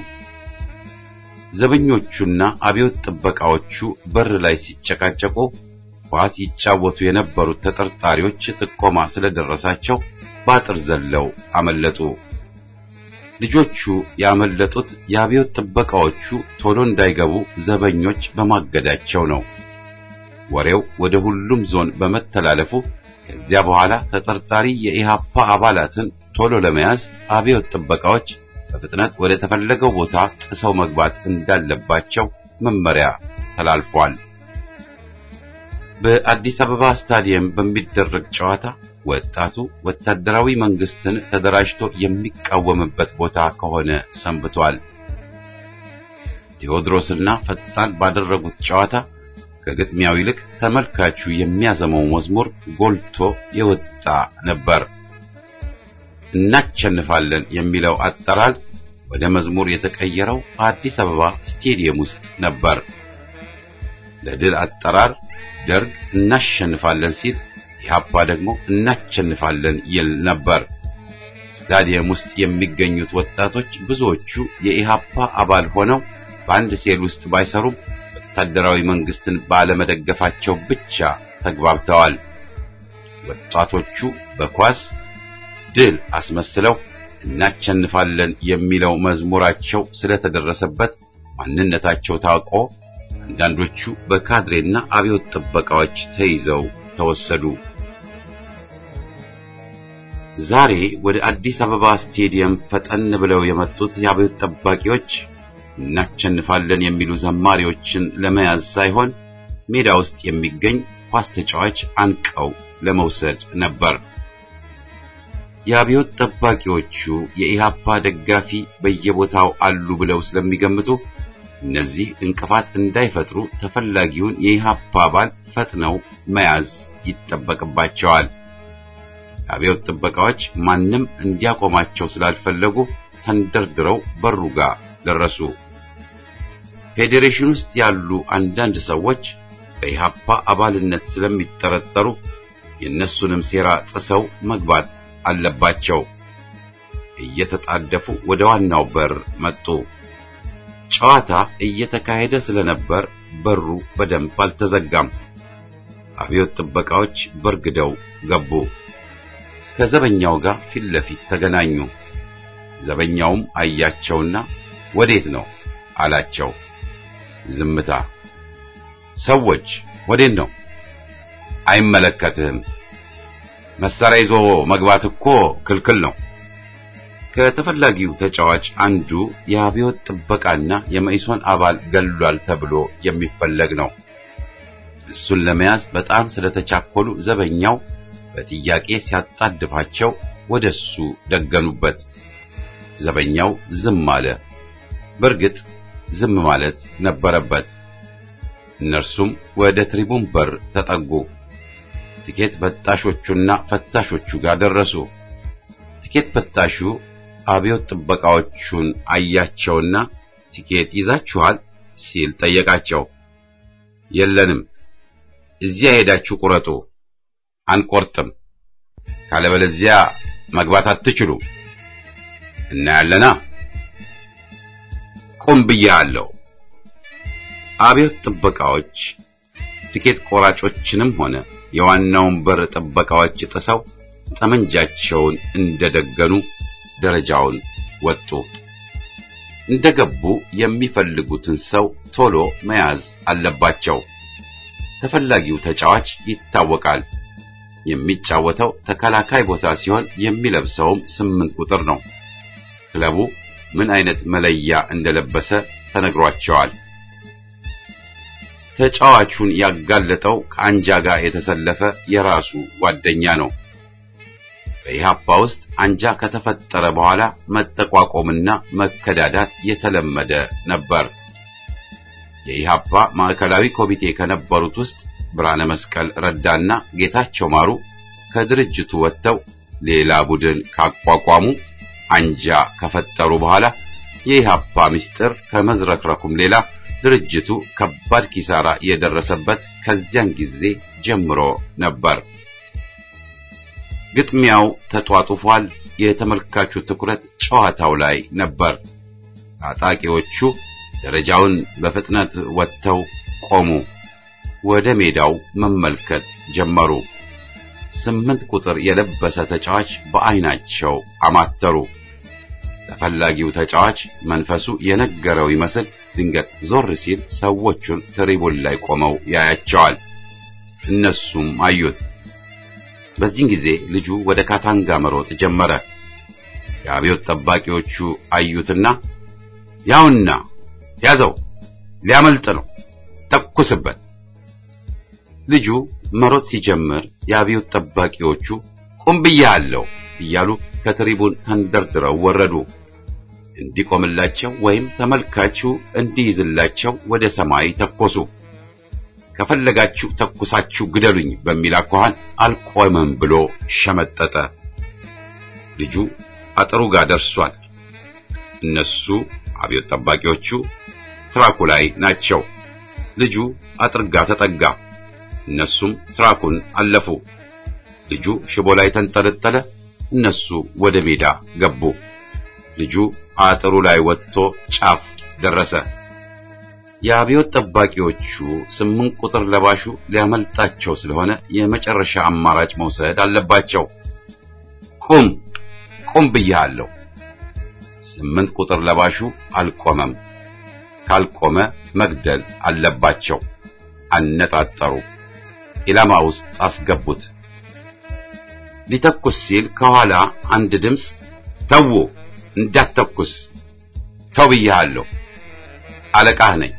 ዘበኞቹና አብዮት ጥበቃዎቹ በር ላይ ሲጨቃጨቁ ኳስ ይጫወቱ የነበሩት ተጠርጣሪዎች ጥቆማ ስለደረሳቸው ባጥር ዘለው አመለጡ። ልጆቹ ያመለጡት የአብዮት ጥበቃዎቹ ቶሎ እንዳይገቡ ዘበኞች በማገዳቸው ነው። ወሬው ወደ ሁሉም ዞን በመተላለፉ ከዚያ በኋላ ተጠርጣሪ የኢሃፓ አባላትን ቶሎ ለመያዝ አብዮት ጥበቃዎች በፍጥነት ወደ ተፈለገው ቦታ ጥሰው መግባት እንዳለባቸው መመሪያ ተላልፏል። በአዲስ አበባ ስታዲየም በሚደረግ ጨዋታ ወጣቱ ወታደራዊ መንግስትን ተደራጅቶ የሚቃወምበት ቦታ ከሆነ ሰንብቷል። ቴዎድሮስና ፈጣን ባደረጉት ጨዋታ ከግጥሚያው ይልቅ ተመልካቹ የሚያዘመው መዝሙር ጎልቶ የወጣ ነበር። እናሸንፋለን የሚለው አጠራር ወደ መዝሙር የተቀየረው በአዲስ አበባ ስቴዲየም ውስጥ ነበር። ለድል አጠራር ደርግ እናሸንፋለን ሲል ኢህአፓ ደግሞ እናሸንፋለን ይል ነበር። ስታዲየም ውስጥ የሚገኙት ወጣቶች ብዙዎቹ የኢህአፓ አባል ሆነው በአንድ ሴል ውስጥ ባይሰሩም ወታደራዊ መንግስትን ባለመደገፋቸው ብቻ ተግባብተዋል። ወጣቶቹ በኳስ ድል አስመስለው እናቸንፋለን የሚለው መዝሙራቸው ስለተደረሰበት ማንነታቸው ታውቆ አንዳንዶቹ በካድሬና አብዮት ጥበቃዎች ተይዘው ተወሰዱ። ዛሬ ወደ አዲስ አበባ ስቴዲየም ፈጠን ብለው የመጡት የአብዮት ጠባቂዎች እናቸንፋለን የሚሉ ዘማሪዎችን ለመያዝ ሳይሆን ሜዳ ውስጥ የሚገኝ ኳስ ተጫዋች አንቀው ለመውሰድ ነበር። የአብዮት ጠባቂዎቹ የኢሃፓ ደጋፊ በየቦታው አሉ ብለው ስለሚገምቱ እነዚህ እንቅፋት እንዳይፈጥሩ ተፈላጊውን የኢሃፓ አባል ፈጥነው መያዝ ይጠበቅባቸዋል። የአብዮት ጥበቃዎች ማንም እንዲያቆማቸው ስላልፈለጉ ተንደርድረው በሩ ጋር ደረሱ። ፌዴሬሽን ውስጥ ያሉ አንዳንድ ሰዎች በኢሃፓ አባልነት ስለሚጠረጠሩ የእነሱንም ሴራ ጥሰው መግባት አለባቸው። እየተጣደፉ ወደ ዋናው በር መጡ። ጨዋታ እየተካሄደ ስለነበር በሩ በደንብ አልተዘጋም። አብዮት ጥበቃዎች በርግደው ገቡ። ከዘበኛው ጋር ፊት ለፊት ተገናኙ። ዘበኛውም አያቸውና ወዴት ነው አላቸው። ዝምታ። ሰዎች ወዴት ነው? አይመለከትህም። መሳሪያ ይዞ መግባት እኮ ክልክል ነው። ከተፈላጊው ተጫዋች አንዱ የአብዮት ጥበቃና የመኢሶን አባል ገሏል ተብሎ የሚፈለግ ነው። እሱን ለመያዝ በጣም ስለተቻኮሉ ዘበኛው በጥያቄ ሲያጣድፋቸው ወደሱ ደገኑበት። ዘበኛው ዝም አለ። በእርግጥ ዝም ማለት ነበረበት። እነርሱም ወደ ትሪቡን በር ተጠጉ። ትኬት በጣሾቹና ፈታሾቹ ጋር ደረሱ። ትኬት ፈታሹ አብዮት ጥበቃዎቹን አያቸውና ትኬት ይዛችኋል ሲል ጠየቃቸው። የለንም፣ እዚያ ሄዳችሁ ቁረጡ። አንቆርጥም፣ ካለበለዚያ መግባት አትችሉም። እናያለና ቁም ብያለሁ። አብዮት ጥበቃዎች ትኬት ቆራጮችንም ሆነ የዋናውን በር ጥበቃዎች ጥሰው ጠመንጃቸውን እንደደገኑ ደረጃውን ወጡ። እንደገቡ የሚፈልጉትን ሰው ቶሎ መያዝ አለባቸው። ተፈላጊው ተጫዋች ይታወቃል። የሚጫወተው ተከላካይ ቦታ ሲሆን የሚለብሰውም ስምንት ቁጥር ነው። ክለቡ ምን አይነት መለያ እንደለበሰ ተነግሯቸዋል። ተጫዋቹን ያጋለጠው ከአንጃ ጋር የተሰለፈ የራሱ ጓደኛ ነው። በኢሃፓ ውስጥ አንጃ ከተፈጠረ በኋላ መጠቋቆምና መከዳዳት የተለመደ ነበር። የኢሃፓ ማዕከላዊ ኮሚቴ ከነበሩት ውስጥ ብርሃነ መስቀል ረዳና ጌታቸው ማሩ ከድርጅቱ ወጥተው ሌላ ቡድን ካቋቋሙ አንጃ ከፈጠሩ በኋላ የኢሃፓ ምስጢር ከመዝረክረኩም ሌላ ድርጅቱ ከባድ ኪሳራ የደረሰበት ከዚያን ጊዜ ጀምሮ ነበር። ግጥሚያው ተጧጡፏል። የተመልካቹ ትኩረት ጨዋታው ላይ ነበር። ታጣቂዎቹ ደረጃውን በፍጥነት ወጥተው ቆሙ። ወደ ሜዳው መመልከት ጀመሩ። ስምንት ቁጥር የለበሰ ተጫዋች በዓይናቸው አማተሩ። ተፈላጊው ተጫዋች መንፈሱ የነገረው ይመስል ድንገት ዞር ሲል ሰዎቹን ትሪቡን ላይ ቆመው ያያቸዋል። እነሱም አዩት። በዚህን ጊዜ ልጁ ወደ ካታንጋ መሮጥ ጀመረ። የአብዮት ጠባቂዎቹ አዩትና ያውና ያዘው፣ ሊያመልጥ ነው፣ ተኩስበት። ልጁ መሮጥ ሲጀምር የአብዮት ጠባቂዎቹ ቁም ብያለሁ እያሉ ከትሪቡን ተንደርድረው ወረዱ። እንዲቆምላቸው ወይም ተመልካቹ እንዲይዝላቸው ወደ ሰማይ ተኮሱ። ከፈለጋችሁ ተኩሳችሁ ግደሉኝ በሚል አኳኋን አልቆምም ብሎ ሸመጠጠ። ልጁ አጥሩ ጋር ደርሷል። እነሱ አብዮት ጠባቂዎቹ ትራኩ ላይ ናቸው። ልጁ አጥር ጋር ተጠጋ። እነሱም ትራኩን አለፉ። ልጁ ሽቦ ላይ ተንጠለጠለ። እነሱ ወደ ሜዳ ገቡ። ልጁ አጥሩ ላይ ወጥቶ ጫፍ ደረሰ። የአብዮት ጠባቂዎቹ ስምንት ቁጥር ለባሹ ሊያመልጣቸው ስለሆነ የመጨረሻ አማራጭ መውሰድ አለባቸው። ቁም ቁም ብያለሁ ስምንት ቁጥር ለባሹ አልቆመም። ካልቆመ መግደል አለባቸው። አነጣጠሩ። ኢላማ ውስጥ አስገቡት። ሊተኩስ ሲል ከኋላ አንድ ድምፅ ተው፣ እንዳትተኩስ፣ ተው ብዬሃለሁ፣ አለቃህ ነኝ።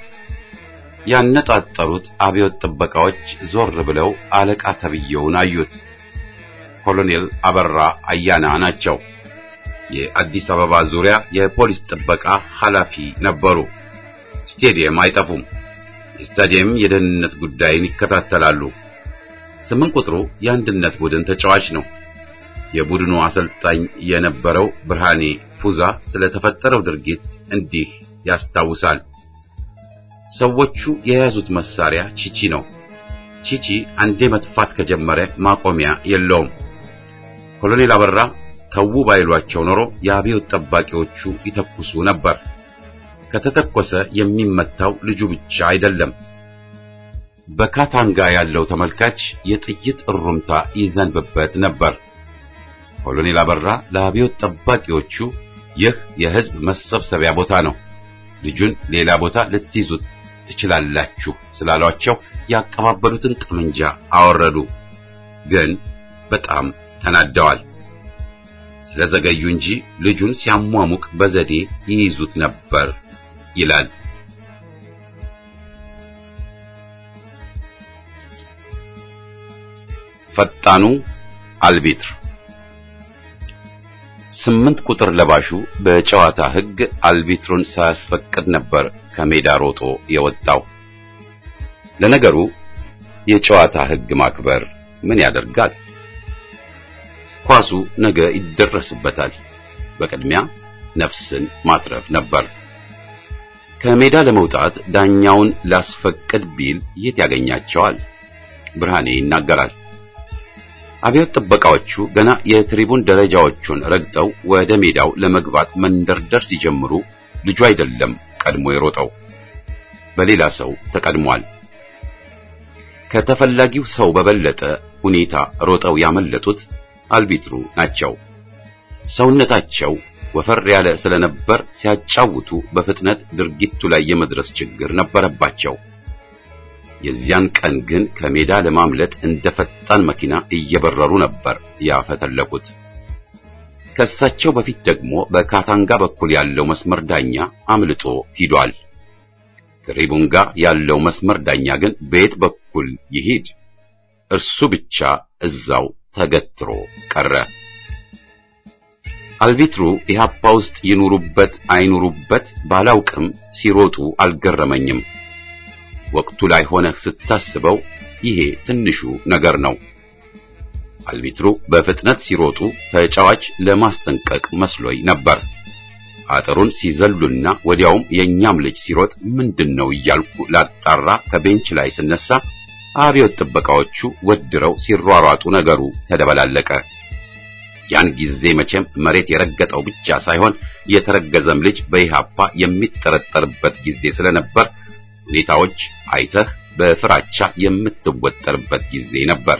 ያነጣጠሩት አብዮት ጥበቃዎች ዞር ብለው አለቃ ተብየውን አዩት። ኮሎኔል አበራ አያና ናቸው። የአዲስ አበባ ዙሪያ የፖሊስ ጥበቃ ኃላፊ ነበሩ። ስቴዲየም አይጠፉም። የስታዲየም የደህንነት ጉዳይን ይከታተላሉ። ስምንት ቁጥሩ የአንድነት ቡድን ተጫዋች ነው። የቡድኑ አሰልጣኝ የነበረው ብርሃኔ ፉዛ ስለተፈጠረው ድርጊት እንዲህ ያስታውሳል። ሰዎቹ የያዙት መሳሪያ ቺቺ ነው። ቺቺ አንዴ መጥፋት ከጀመረ ማቆሚያ የለውም። ኮሎኔል አበራ ተዉ ባይሏቸው ኖሮ የአብዮት ጠባቂዎቹ ይተኩሱ ነበር። ከተተኮሰ የሚመታው ልጁ ብቻ አይደለም። በካታንጋ ያለው ተመልካች የጥይት እሩምታ ይዘንብበት ነበር። ኮሎኔል አበራ ለአብዮት ጠባቂዎቹ ይህ የሕዝብ መሰብሰቢያ ቦታ ነው፣ ልጁን ሌላ ቦታ ልትይዙት ትችላላችሁ ስላሏቸው ያቀባበሉትን ጠመንጃ አወረዱ። ግን በጣም ተናደዋል። ስለዘገዩ እንጂ ልጁን ሲያሟሙቅ በዘዴ ይይዙት ነበር ይላል። ፈጣኑ አልቢትር ስምንት ቁጥር ለባሹ በጨዋታ ሕግ አልቢትሩን ሳያስፈቅድ ነበር ከሜዳ ሮጦ የወጣው። ለነገሩ የጨዋታ ሕግ ማክበር ምን ያደርጋል? ኳሱ ነገ ይደረስበታል። በቅድሚያ ነፍስን ማትረፍ ነበር። ከሜዳ ለመውጣት ዳኛውን ላስፈቅድ ቢል የት ያገኛቸዋል? ብርሃኔ ይናገራል። አብዮት ጥበቃዎቹ ገና የትሪቡን ደረጃዎቹን ረግጠው ወደ ሜዳው ለመግባት መንደርደር ሲጀምሩ ልጁ አይደለም ቀድሞ የሮጠው፣ በሌላ ሰው ተቀድሟል። ከተፈላጊው ሰው በበለጠ ሁኔታ ሮጠው ያመለጡት አልቢትሩ ናቸው። ሰውነታቸው ወፈር ያለ ስለነበር ሲያጫውቱ በፍጥነት ድርጊቱ ላይ የመድረስ ችግር ነበረባቸው። የዚያን ቀን ግን ከሜዳ ለማምለጥ እንደ ፈጣን መኪና እየበረሩ ነበር ያፈተለቁት። ከሳቸው በፊት ደግሞ በካታንጋ በኩል ያለው መስመር ዳኛ አምልጦ ሂዷል። ትሪቡንጋ ያለው መስመር ዳኛ ግን በየት በኩል ይሂድ? እርሱ ብቻ እዛው ተገትሮ ቀረ። አልቢትሩ ኢህአፓ ውስጥ ይኑሩበት አይኑሩበት ባላውቅም ሲሮጡ አልገረመኝም። ወቅቱ ላይ ሆነህ ስታስበው ይሄ ትንሹ ነገር ነው። አልቢትሩ በፍጥነት ሲሮጡ ተጫዋች ለማስጠንቀቅ መስሎኝ ነበር። አጥሩን ሲዘሉና ወዲያውም የኛም ልጅ ሲሮጥ ምንድነው እያልኩ ላጣራ ከቤንች ላይ ስነሳ አብዮት ጥበቃዎቹ ወድረው ሲሯሯጡ ነገሩ ተደበላለቀ። ያን ጊዜ መቼም መሬት የረገጠው ብቻ ሳይሆን የተረገዘም ልጅ በኢህአፓ የሚጠረጠርበት ጊዜ ስለነበር ሁኔታዎች አይተህ በፍራቻ የምትወጠርበት ጊዜ ነበር።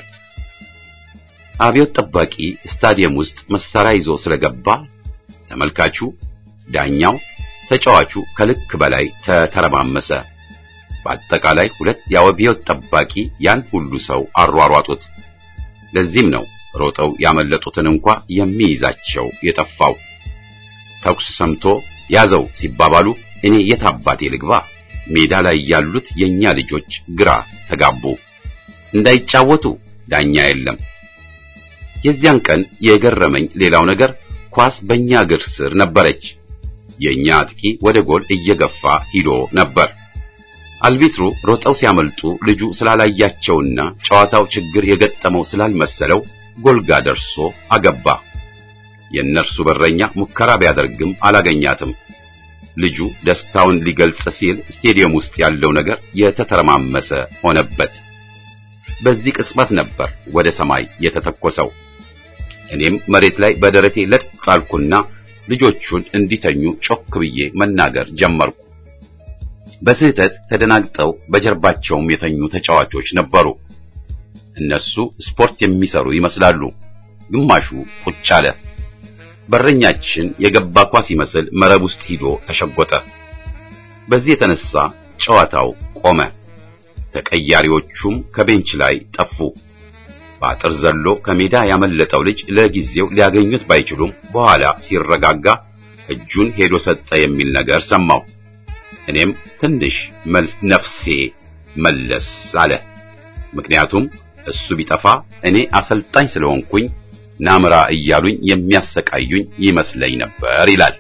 አብዮት ጠባቂ ስታዲየም ውስጥ መሳሪያ ይዞ ስለገባ ተመልካቹ፣ ዳኛው፣ ተጫዋቹ ከልክ በላይ ተተረማመሰ። በአጠቃላይ ሁለት የአብዮት ጠባቂ ያን ሁሉ ሰው አሯሯጡት። ለዚህም ነው ሮጠው ያመለጡትን እንኳ የሚይዛቸው የጠፋው። ተኩስ ሰምቶ ያዘው ሲባባሉ እኔ የት አባቴ ልግባ? ሜዳ ላይ ያሉት የኛ ልጆች ግራ ተጋቡ። እንዳይጫወቱ ዳኛ የለም። የዚያን ቀን የገረመኝ ሌላው ነገር ኳስ በእኛ እግር ስር ነበረች። የኛ አጥቂ ወደ ጎል እየገፋ ሂዶ ነበር። አልቢትሩ ሮጠው ሲያመልጡ ልጁ ስላላያቸውና ጨዋታው ችግር የገጠመው ስላልመሰለው ጎልጋ ደርሶ አገባ። የእነርሱ በረኛ ሙከራ ቢያደርግም አላገኛትም። ልጁ ደስታውን ሊገልጽ ሲል ስቴዲየም ውስጥ ያለው ነገር የተተረማመሰ ሆነበት። በዚህ ቅጽበት ነበር ወደ ሰማይ የተተኮሰው። እኔም መሬት ላይ በደረቴ ለጥ ጣልኩና ልጆቹን እንዲተኙ ጮክ ብዬ መናገር ጀመርኩ። በስህተት ተደናግጠው በጀርባቸውም የተኙ ተጫዋቾች ነበሩ። እነሱ ስፖርት የሚሰሩ ይመስላሉ። ግማሹ ቁጭ አለ። በረኛችን የገባ ኳስ ይመስል መረብ ውስጥ ሂዶ ተሸጎጠ። በዚህ የተነሳ ጨዋታው ቆመ። ተቀያሪዎቹም ከቤንች ላይ ጠፉ። በአጥር ዘሎ ከሜዳ ያመለጠው ልጅ ለጊዜው ሊያገኙት ባይችሉም በኋላ ሲረጋጋ እጁን ሄዶ ሰጠ የሚል ነገር ሰማሁ። እኔም ትንሽ ነፍሴ መለስ አለ። ምክንያቱም እሱ ቢጠፋ እኔ አሰልጣኝ ስለሆንኩኝ ናምራ እያሉኝ የሚያሰቃዩኝ ይመስለኝ ነበር ይላል።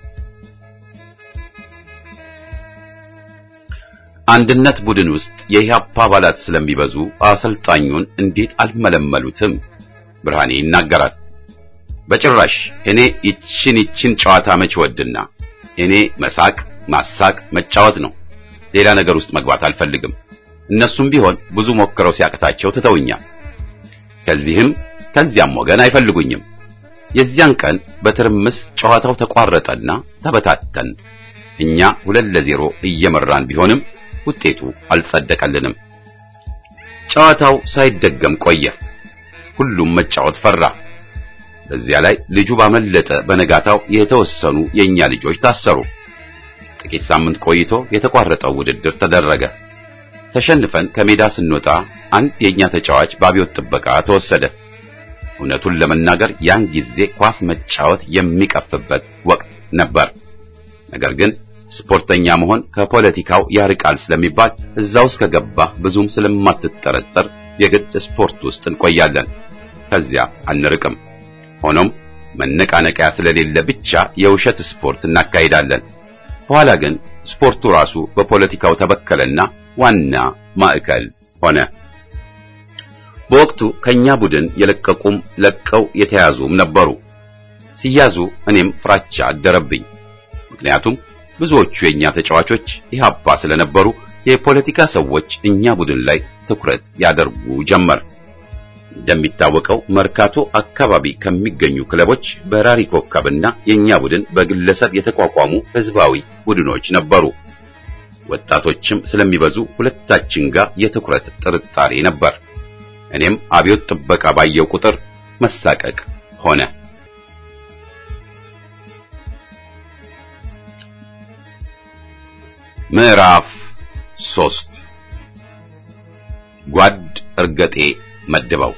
አንድነት ቡድን ውስጥ የኢህአፓ አባላት ስለሚበዙ አሰልጣኙን እንዴት አልመለመሉትም? ብርሃኔ ይናገራል። በጭራሽ እኔ ይችን ይችን ጨዋታ መች ወድና እኔ መሳቅ፣ ማሳቅ፣ መጫወት ነው። ሌላ ነገር ውስጥ መግባት አልፈልግም። እነሱም ቢሆን ብዙ ሞክረው ሲያቅታቸው ትተውኛል። ከዚህም ከዚያም ወገን አይፈልጉኝም። የዚያን ቀን በትርምስ ጨዋታው ተቋረጠና ተበታተን። እኛ ሁለት ለዜሮ እየመራን ቢሆንም ውጤቱ አልጸደቀልንም። ጨዋታው ሳይደገም ቆየ። ሁሉም መጫወት ፈራ። በዚያ ላይ ልጁ ባመለጠ በነጋታው የተወሰኑ የኛ ልጆች ታሰሩ። ጥቂት ሳምንት ቆይቶ የተቋረጠው ውድድር ተደረገ። ተሸንፈን ከሜዳ ስንወጣ አንድ የኛ ተጫዋች በአብዮት ጥበቃ ተወሰደ። እውነቱን ለመናገር ያን ጊዜ ኳስ መጫወት የሚቀፍበት ወቅት ነበር። ነገር ግን ስፖርተኛ መሆን ከፖለቲካው ያርቃል ስለሚባል እዛ ውስጥ ከገባህ ብዙም ስለማትጠረጠር የግድ ስፖርት ውስጥ እንቆያለን። ከዚያ አንርቅም። ሆኖም መነቃነቂያ ስለሌለ ብቻ የውሸት ስፖርት እናካሂዳለን። በኋላ ግን ስፖርቱ ራሱ በፖለቲካው ተበከለና ዋና ማዕከል ሆነ። በወቅቱ ከኛ ቡድን የለቀቁም ለቀው የተያዙም ነበሩ። ሲያዙ እኔም ፍራቻ አደረብኝ። ምክንያቱም ብዙዎቹ የኛ ተጫዋቾች ኢህአፓ ስለነበሩ የፖለቲካ ሰዎች እኛ ቡድን ላይ ትኩረት ያደርጉ ጀመር። እንደሚታወቀው መርካቶ አካባቢ ከሚገኙ ክለቦች በራሪ ኮከብና የኛ ቡድን በግለሰብ የተቋቋሙ ህዝባዊ ቡድኖች ነበሩ። ወጣቶችም ስለሚበዙ ሁለታችን ጋር የትኩረት ጥርጣሬ ነበር። እኔም አብዮት ጥበቃ ባየው ቁጥር መሳቀቅ ሆነ። ምዕራፍ ሶስት ጓድ እርገጤ መድበው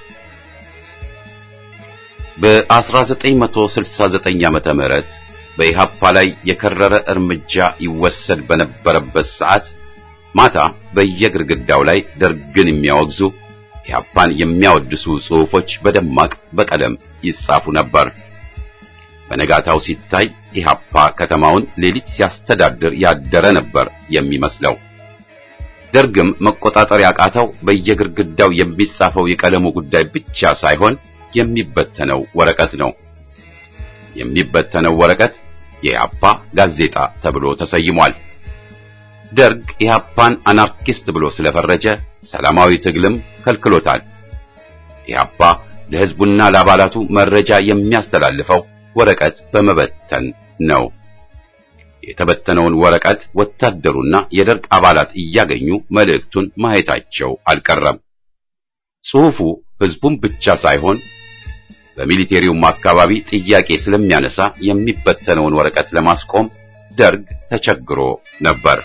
በ1969 ዓመተ ምህረት በኢሃፓ ላይ የከረረ እርምጃ ይወሰድ በነበረበት ሰዓት ማታ በየግድግዳው ላይ ደርግን የሚያወግዙ ኢሃፓን የሚያወድሱ ጽሑፎች በደማቅ በቀለም ይጻፉ ነበር። በነጋታው ሲታይ ኢሃፓ ከተማውን ሌሊት ሲያስተዳድር ያደረ ነበር የሚመስለው። ደርግም መቆጣጠር ያቃተው በየግድግዳው የሚጻፈው የቀለሙ ጉዳይ ብቻ ሳይሆን የሚበተነው ወረቀት ነው። የሚበተነው ወረቀት የኢሃፓ ጋዜጣ ተብሎ ተሰይሟል። ደርግ ኢሃፓን አናርኪስት ብሎ ስለፈረጀ ሰላማዊ ትግልም ከልክሎታል። ኢሃፓ ለሕዝቡና ለአባላቱ መረጃ የሚያስተላልፈው ወረቀት በመበተን ነው። የተበተነውን ወረቀት ወታደሩና የደርግ አባላት እያገኙ መልእክቱን ማየታቸው አልቀረም። ጽሑፉ ሕዝቡን ብቻ ሳይሆን በሚሊቴሪውም አካባቢ ጥያቄ ስለሚያነሳ የሚበተነውን ወረቀት ለማስቆም ደርግ ተቸግሮ ነበር።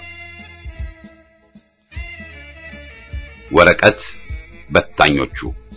ወረቀት በታኞቹ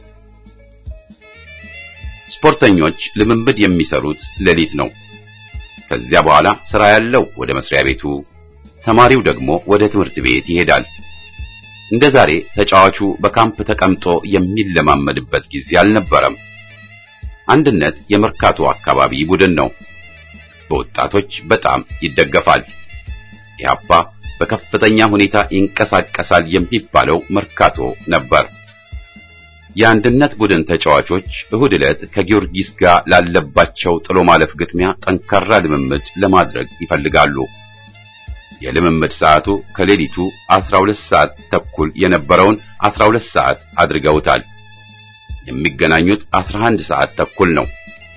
ስፖርተኞች ልምምድ የሚሰሩት ሌሊት ነው። ከዚያ በኋላ ስራ ያለው ወደ መስሪያ ቤቱ፣ ተማሪው ደግሞ ወደ ትምህርት ቤት ይሄዳል። እንደ ዛሬ ተጫዋቹ በካምፕ ተቀምጦ የሚለማመድበት ጊዜ አልነበረም። አንድነት የመርካቶ አካባቢ ቡድን ነው። በወጣቶች በጣም ይደገፋል። ኢህአፓ በከፍተኛ ሁኔታ ይንቀሳቀሳል የሚባለው መርካቶ ነበር። የአንድነት ቡድን ተጫዋቾች እሁድ ዕለት ከጊዮርጊስ ጋር ላለባቸው ጥሎ ማለፍ ግጥሚያ ጠንካራ ልምምድ ለማድረግ ይፈልጋሉ። የልምምድ ሰዓቱ ከሌሊቱ 12 ሰዓት ተኩል የነበረውን 12 ሰዓት አድርገውታል። የሚገናኙት 11 ሰዓት ተኩል ነው።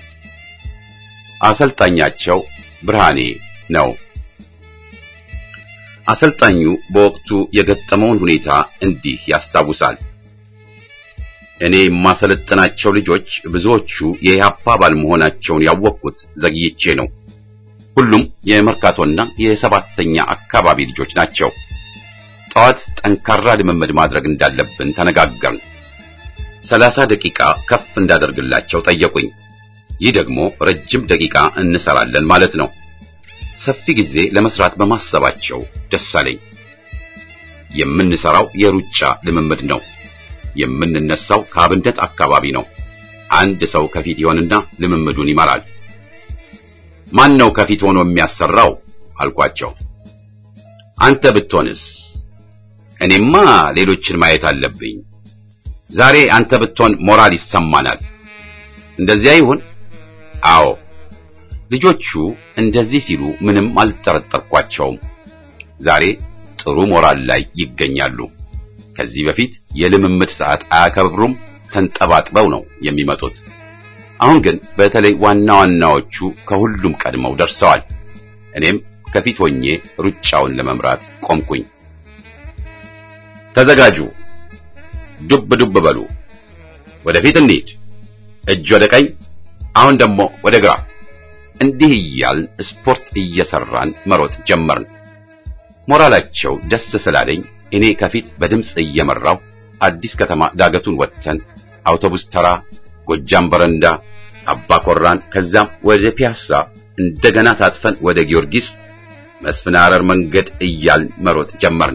አሰልጣኛቸው ብርሃኔ ነው። አሰልጣኙ በወቅቱ የገጠመውን ሁኔታ እንዲህ ያስታውሳል። እኔ የማሰለጥናቸው ልጆች ብዙዎቹ የኢህአፓ አባል መሆናቸውን ያወቅኩት ዘግይቼ ነው። ሁሉም የመርካቶና የሰባተኛ አካባቢ ልጆች ናቸው። ጠዋት ጠንካራ ልምምድ ማድረግ እንዳለብን ተነጋገርን። ሰላሳ ደቂቃ ከፍ እንዳደርግላቸው ጠየቁኝ። ይህ ደግሞ ረጅም ደቂቃ እንሰራለን ማለት ነው። ሰፊ ጊዜ ለመስራት በማሰባቸው ደስ አለኝ። የምንሰራው የሩጫ ልምምድ ነው። የምንነሳው ከአብነት አካባቢ ነው። አንድ ሰው ከፊት ይሆንና ልምምዱን ይመራል። ማን ነው ከፊት ሆኖ የሚያሰራው አልኳቸው። አንተ ብትሆንስ? እኔማ ሌሎችን ማየት አለብኝ። ዛሬ አንተ ብትሆን ሞራል ይሰማናል። እንደዚያ ይሁን። አዎ። ልጆቹ እንደዚህ ሲሉ ምንም አልጠረጠርኳቸውም። ዛሬ ጥሩ ሞራል ላይ ይገኛሉ። ከዚህ በፊት የልምምድ ሰዓት አያከብሩም፣ ተንጠባጥበው ነው የሚመጡት። አሁን ግን በተለይ ዋና ዋናዎቹ ከሁሉም ቀድመው ደርሰዋል። እኔም ከፊት ሆኜ ሩጫውን ለመምራት ቆምኩኝ። ተዘጋጁ፣ ዱብ ዱብ በሉ፣ ወደፊት እንሂድ፣ እጅ ወደ ቀኝ፣ አሁን ደግሞ ወደ ግራ። እንዲህ እያልን ስፖርት እየሰራን መሮጥ ጀመርን። ሞራላቸው ደስ ስላለኝ እኔ ከፊት በድምፅ እየመራው አዲስ ከተማ ዳገቱን ወጥተን አውቶቡስ ተራ፣ ጎጃም በረንዳ፣ አባ ኮራን ከዛም ወደ ፒያሳ እንደገና ታጥፈን ወደ ጊዮርጊስ መስፍን አረር መንገድ እያልን መሮጥ ጀመርን።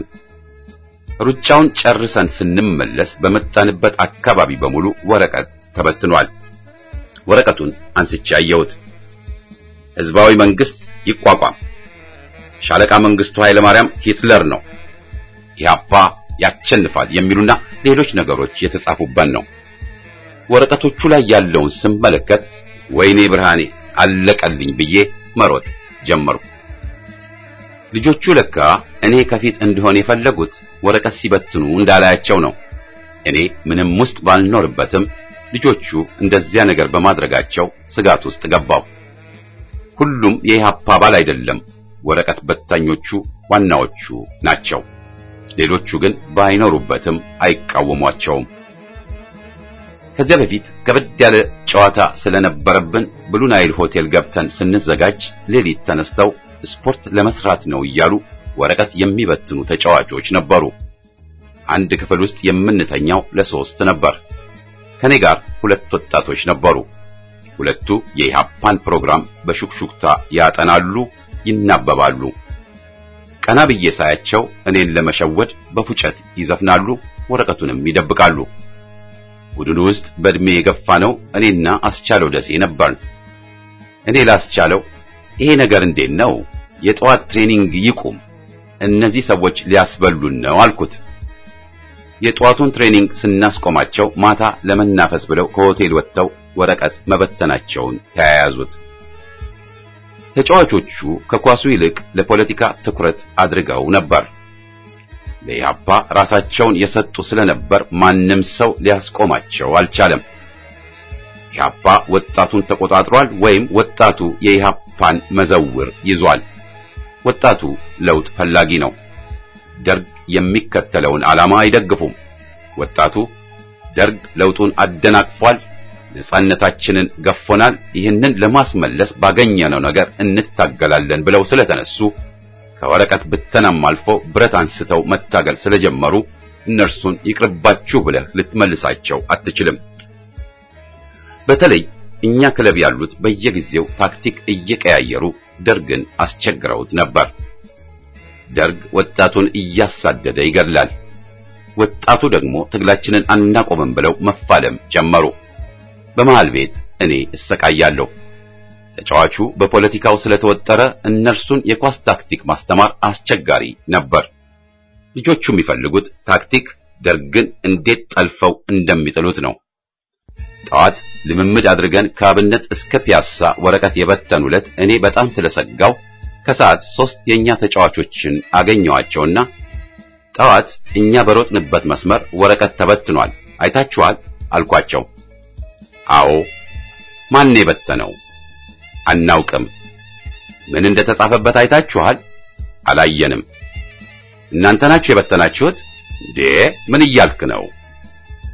ሩጫውን ጨርሰን ስንመለስ በመጣንበት አካባቢ በሙሉ ወረቀት ተበትኗል። ወረቀቱን አንስቼ አየሁት። ሕዝባዊ መንግስት ይቋቋም፣ ሻለቃ መንግስቱ ኃይለ ማርያም ሂትለር ነው፣ ኢህአፓ ያቸንፋል የሚሉና ሌሎች ነገሮች የተጻፉበት ነው። ወረቀቶቹ ላይ ያለውን ስመለከት ወይኔ ብርሃኔ አለቀልኝ ብዬ መሮጥ ጀመርኩ። ልጆቹ ለካ እኔ ከፊት እንደሆነ የፈለጉት ወረቀት ሲበትኑ እንዳላያቸው ነው። እኔ ምንም ውስጥ ባልኖርበትም ልጆቹ እንደዚያ ነገር በማድረጋቸው ስጋት ውስጥ ገባሁ። ሁሉም የኢህአፓ አባል አይደለም፣ ወረቀት በታኞቹ ዋናዎቹ ናቸው። ሌሎቹ ግን ባይኖሩበትም አይቃወሟቸውም። ከዚያ በፊት ከበድ ያለ ጨዋታ ስለነበረብን ብሉ ናይል ሆቴል ገብተን ስንዘጋጅ ሌሊት ተነስተው ስፖርት ለመስራት ነው እያሉ ወረቀት የሚበትኑ ተጫዋቾች ነበሩ። አንድ ክፍል ውስጥ የምንተኛው ለሶስት ነበር። ከኔ ጋር ሁለት ወጣቶች ነበሩ። ሁለቱ የኢህአፓን ፕሮግራም በሹክሹክታ ያጠናሉ፣ ይናበባሉ። ቀና ብዬ ሳያቸው እኔን ለመሸወድ በፉጨት ይዘፍናሉ፣ ወረቀቱንም ይደብቃሉ። ቡድኑ ውስጥ በእድሜ የገፋ ነው እኔና አስቻለው ደሴ ነበርን። እኔ ላስቻለው ይሄ ነገር እንዴት ነው? የጠዋት ትሬኒንግ ይቁም፣ እነዚህ ሰዎች ሊያስበሉን ነው አልኩት። የጠዋቱን ትሬኒንግ ስናስቆማቸው ማታ ለመናፈስ ብለው ከሆቴል ወጥተው ወረቀት መበተናቸውን ተያያዙት። ተጫዋቾቹ ከኳሱ ይልቅ ለፖለቲካ ትኩረት አድርገው ነበር። ለኢህአፓ ራሳቸውን የሰጡ ስለነበር ማንም ሰው ሊያስቆማቸው አልቻለም። ኢህአፓ ወጣቱን ተቆጣጥሯል፣ ወይም ወጣቱ የኢህአፓን መዘውር ይዟል። ወጣቱ ለውጥ ፈላጊ ነው። ደርግ የሚከተለውን ዓላማ አይደግፉም። ወጣቱ ደርግ ለውጡን አደናቅፏል፣ ነጻነታችንን ገፎናል፣ ይህንን ለማስመለስ ባገኘነው ነገር እንታገላለን ብለው ስለተነሱ ከወረቀት ብተናም አልፎ ብረት አንስተው መታገል ስለጀመሩ እነርሱን ይቅርባችሁ ብለህ ልትመልሳቸው አትችልም። በተለይ እኛ ክለብ ያሉት በየጊዜው ታክቲክ እየቀያየሩ ደርግን አስቸግረውት ነበር። ደርግ ወጣቱን እያሳደደ ይገድላል። ወጣቱ ደግሞ ትግላችንን አናቆምም ብለው መፋለም ጀመሩ። በመሃል ቤት እኔ እሰቃያለሁ። ተጫዋቹ በፖለቲካው ስለተወጠረ እነርሱን የኳስ ታክቲክ ማስተማር አስቸጋሪ ነበር። ልጆቹ የሚፈልጉት ታክቲክ ደርግን እንዴት ጠልፈው እንደሚጥሉት ነው። ጠዋት ልምምድ አድርገን ከአብነት እስከ ፒያሳ ወረቀት የበተኑለት እኔ በጣም ስለሰጋው ከሰዓት ሶስት የኛ ተጫዋቾችን አገኘዋቸውና ጠዋት እኛ በሮጥንበት መስመር ወረቀት ተበትኗል፣ አይታችኋል አልኳቸው። አዎ። ማን የበተነው? አናውቅም። ምን እንደተጻፈበት አይታችኋል? አላየንም። እናንተ ናችሁ የበተናችሁት? እንዴ ምን እያልክ ነው?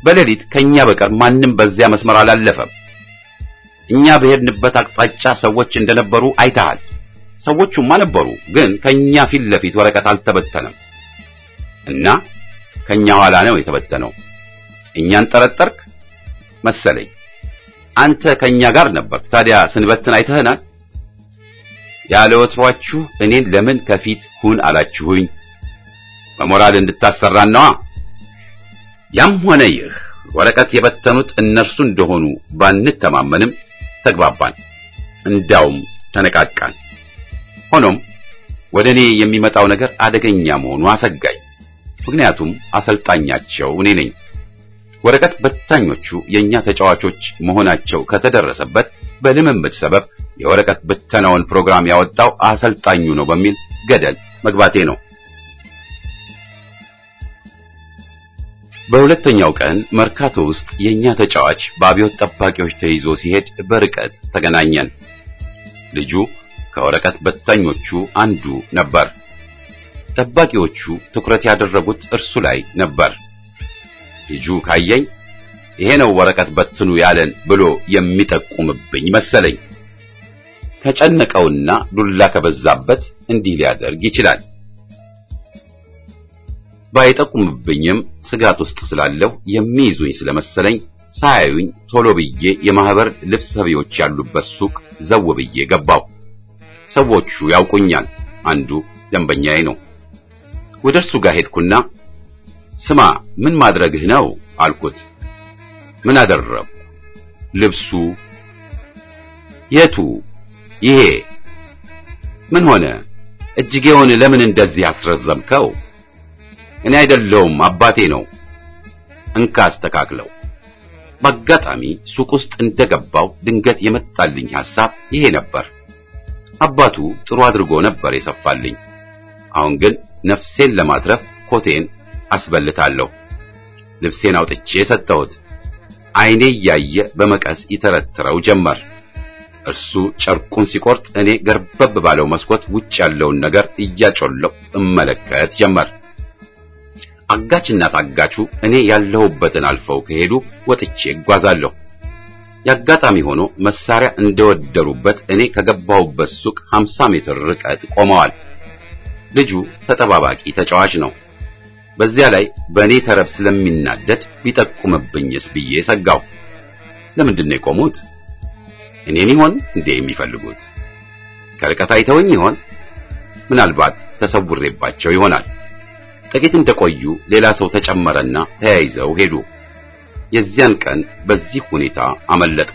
በሌሊት ከኛ በቀር ማንም በዚያ መስመር አላለፈም። እኛ በሄድንበት አቅጣጫ ሰዎች እንደነበሩ አይተሃል። ሰዎቹማ ነበሩ፣ ግን ከኛ ፊት ለፊት ወረቀት አልተበተነም እና ከኛ ኋላ ነው የተበተነው። እኛን ጠረጠርክ መሰለኝ። አንተ ከኛ ጋር ነበርክ። ታዲያ ስንበትን አይተህናል። ያለ ወትሯችሁ እኔን ለምን ከፊት ሁን አላችሁኝ? በሞራል እንድታሰራን ነዋ። ያም ሆነ ይህ ወረቀት የበተኑት እነርሱ እንደሆኑ ባንተማመንም ተግባባን፣ እንዳውም ተነቃቃን። ሆኖም ወደ እኔ የሚመጣው ነገር አደገኛ መሆኑ አሰጋኝ። ምክንያቱም አሰልጣኛቸው እኔ ነኝ። ወረቀት በታኞቹ የኛ ተጫዋቾች መሆናቸው ከተደረሰበት በልምምድ ሰበብ የወረቀት ብተናውን ፕሮግራም ያወጣው አሰልጣኙ ነው በሚል ገደል መግባቴ ነው። በሁለተኛው ቀን መርካቶ ውስጥ የኛ ተጫዋች በአብዮት ጠባቂዎች ተይዞ ሲሄድ በርቀት ተገናኘን። ልጁ ከወረቀት በታኞቹ አንዱ ነበር። ጠባቂዎቹ ትኩረት ያደረጉት እርሱ ላይ ነበር። ልጁ ካየኝ ይሄ ነው ወረቀት በትኑ ያለን ብሎ የሚጠቁምብኝ መሰለኝ። ከጨነቀውና ዱላ ከበዛበት እንዲህ ሊያደርግ ይችላል። ባይጠቁምብኝም ስጋት ውስጥ ስላለሁ የሚይዙኝ ስለመሰለኝ ሳያዩኝ ቶሎ ብዬ የማህበር ልብስ ሰቢዎች ያሉበት ሱቅ ዘው ብዬ ገባው። ሰዎቹ ያውቁኛል። አንዱ ደንበኛዬ ነው። ወደ እርሱ ጋር ሄድኩና ስማ ምን ማድረግህ ነው አልኩት። ምን አደረግኩ? ልብሱ የቱ? ይሄ ምን ሆነ? እጅጌውን ለምን እንደዚህ አስረዘምከው? እኔ አይደለሁም አባቴ ነው። እንካ አስተካክለው። በአጋጣሚ ሱቅ ውስጥ እንደገባው ድንገት የመጣልኝ ሐሳብ ይሄ ነበር። አባቱ ጥሩ አድርጎ ነበር የሰፋልኝ። አሁን ግን ነፍሴን ለማትረፍ ኮቴን አስበልታለሁ። ልብሴን አውጥቼ የሰጠሁት ዓይኔ እያየ በመቀስ ይተረትረው ጀመር። እርሱ ጨርቁን ሲቆርጥ እኔ ገርበብ ባለው መስኮት ውጭ ያለውን ነገር እያጮለሁ እመለከት ጀመር። አጋችና ታጋቹ እኔ ያለሁበትን አልፈው ከሄዱ ወጥቼ እጓዛለሁ። የአጋጣሚ ሆኖ መሳሪያ እንደወደሩበት እኔ ከገባሁበት ሱቅ 50 ሜትር ርቀት ቆመዋል። ልጁ ተጠባባቂ ተጫዋች ነው። በዚያ ላይ በእኔ ተረብ ስለሚናደድ ቢጠቁምብኝስ ብዬ ሰጋው። ለምንድን ነው የቆሙት? እኔን ይሆን እንዴ የሚፈልጉት? ከርቀት አይተውኝ ይሆን? ምናልባት ተሰውሬባቸው ይሆናል። ጥቂት እንደቆዩ ሌላ ሰው ተጨመረና ተያይዘው ሄዱ። የዚያን ቀን በዚህ ሁኔታ አመለጥኩ።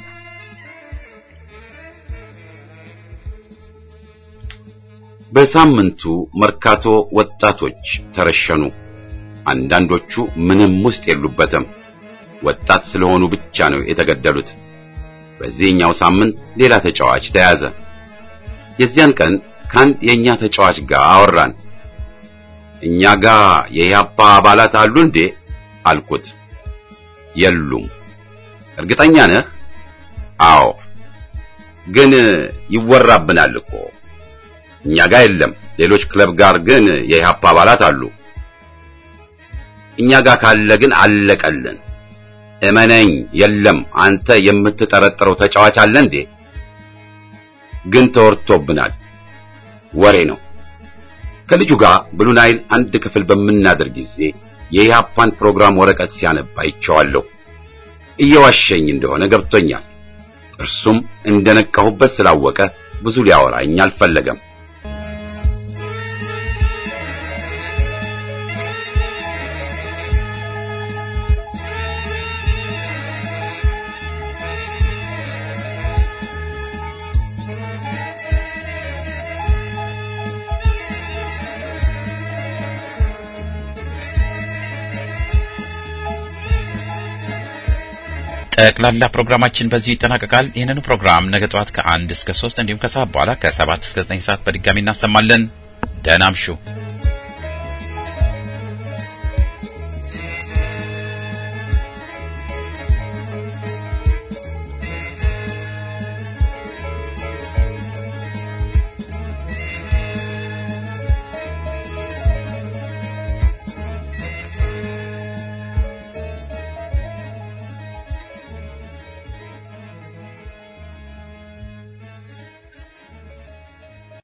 በሳምንቱ መርካቶ ወጣቶች ተረሸኑ። አንዳንዶቹ ምንም ውስጥ የሉበትም። ወጣት ስለሆኑ ብቻ ነው የተገደሉት። በዚህኛው ሳምንት ሌላ ተጫዋች ተያዘ። የዚያን ቀን ከአንድ የእኛ ተጫዋች ጋር አወራን። እኛ ጋር የኢህአፓ አባላት አሉ እንዴ አልኩት። የሉም። እርግጠኛ ነህ? አዎ። ግን ይወራብናል እኮ። እኛ ጋር የለም። ሌሎች ክለብ ጋር ግን የኢህአፓ አባላት አሉ። እኛ ጋር ካለ ግን አለቀልን። እመነኝ፣ የለም። አንተ የምትጠረጥረው ተጫዋች አለ እንዴ? ግን ተወርቶብናል። ወሬ ነው። ከልጁ ጋር ብሉ ናይል አንድ ክፍል በምናደር ጊዜ የኢህአፓን ፕሮግራም ወረቀት ሲያነባ አይቼዋለሁ። እየዋሸኝ እንደሆነ ገብቶኛል። እርሱም እንደነቃሁበት ስላወቀ ብዙ ሊያወራኝ አልፈለገም። ጠቅላላ ፕሮግራማችን በዚሁ ይጠናቀቃል። ይህንን ፕሮግራም ነገ ጠዋት ከአንድ እስከ ሶስት እንዲሁም ከሰዓት በኋላ ከሰባት እስከ ዘጠኝ ሰዓት በድጋሚ እናሰማለን። ደህና አምሹ።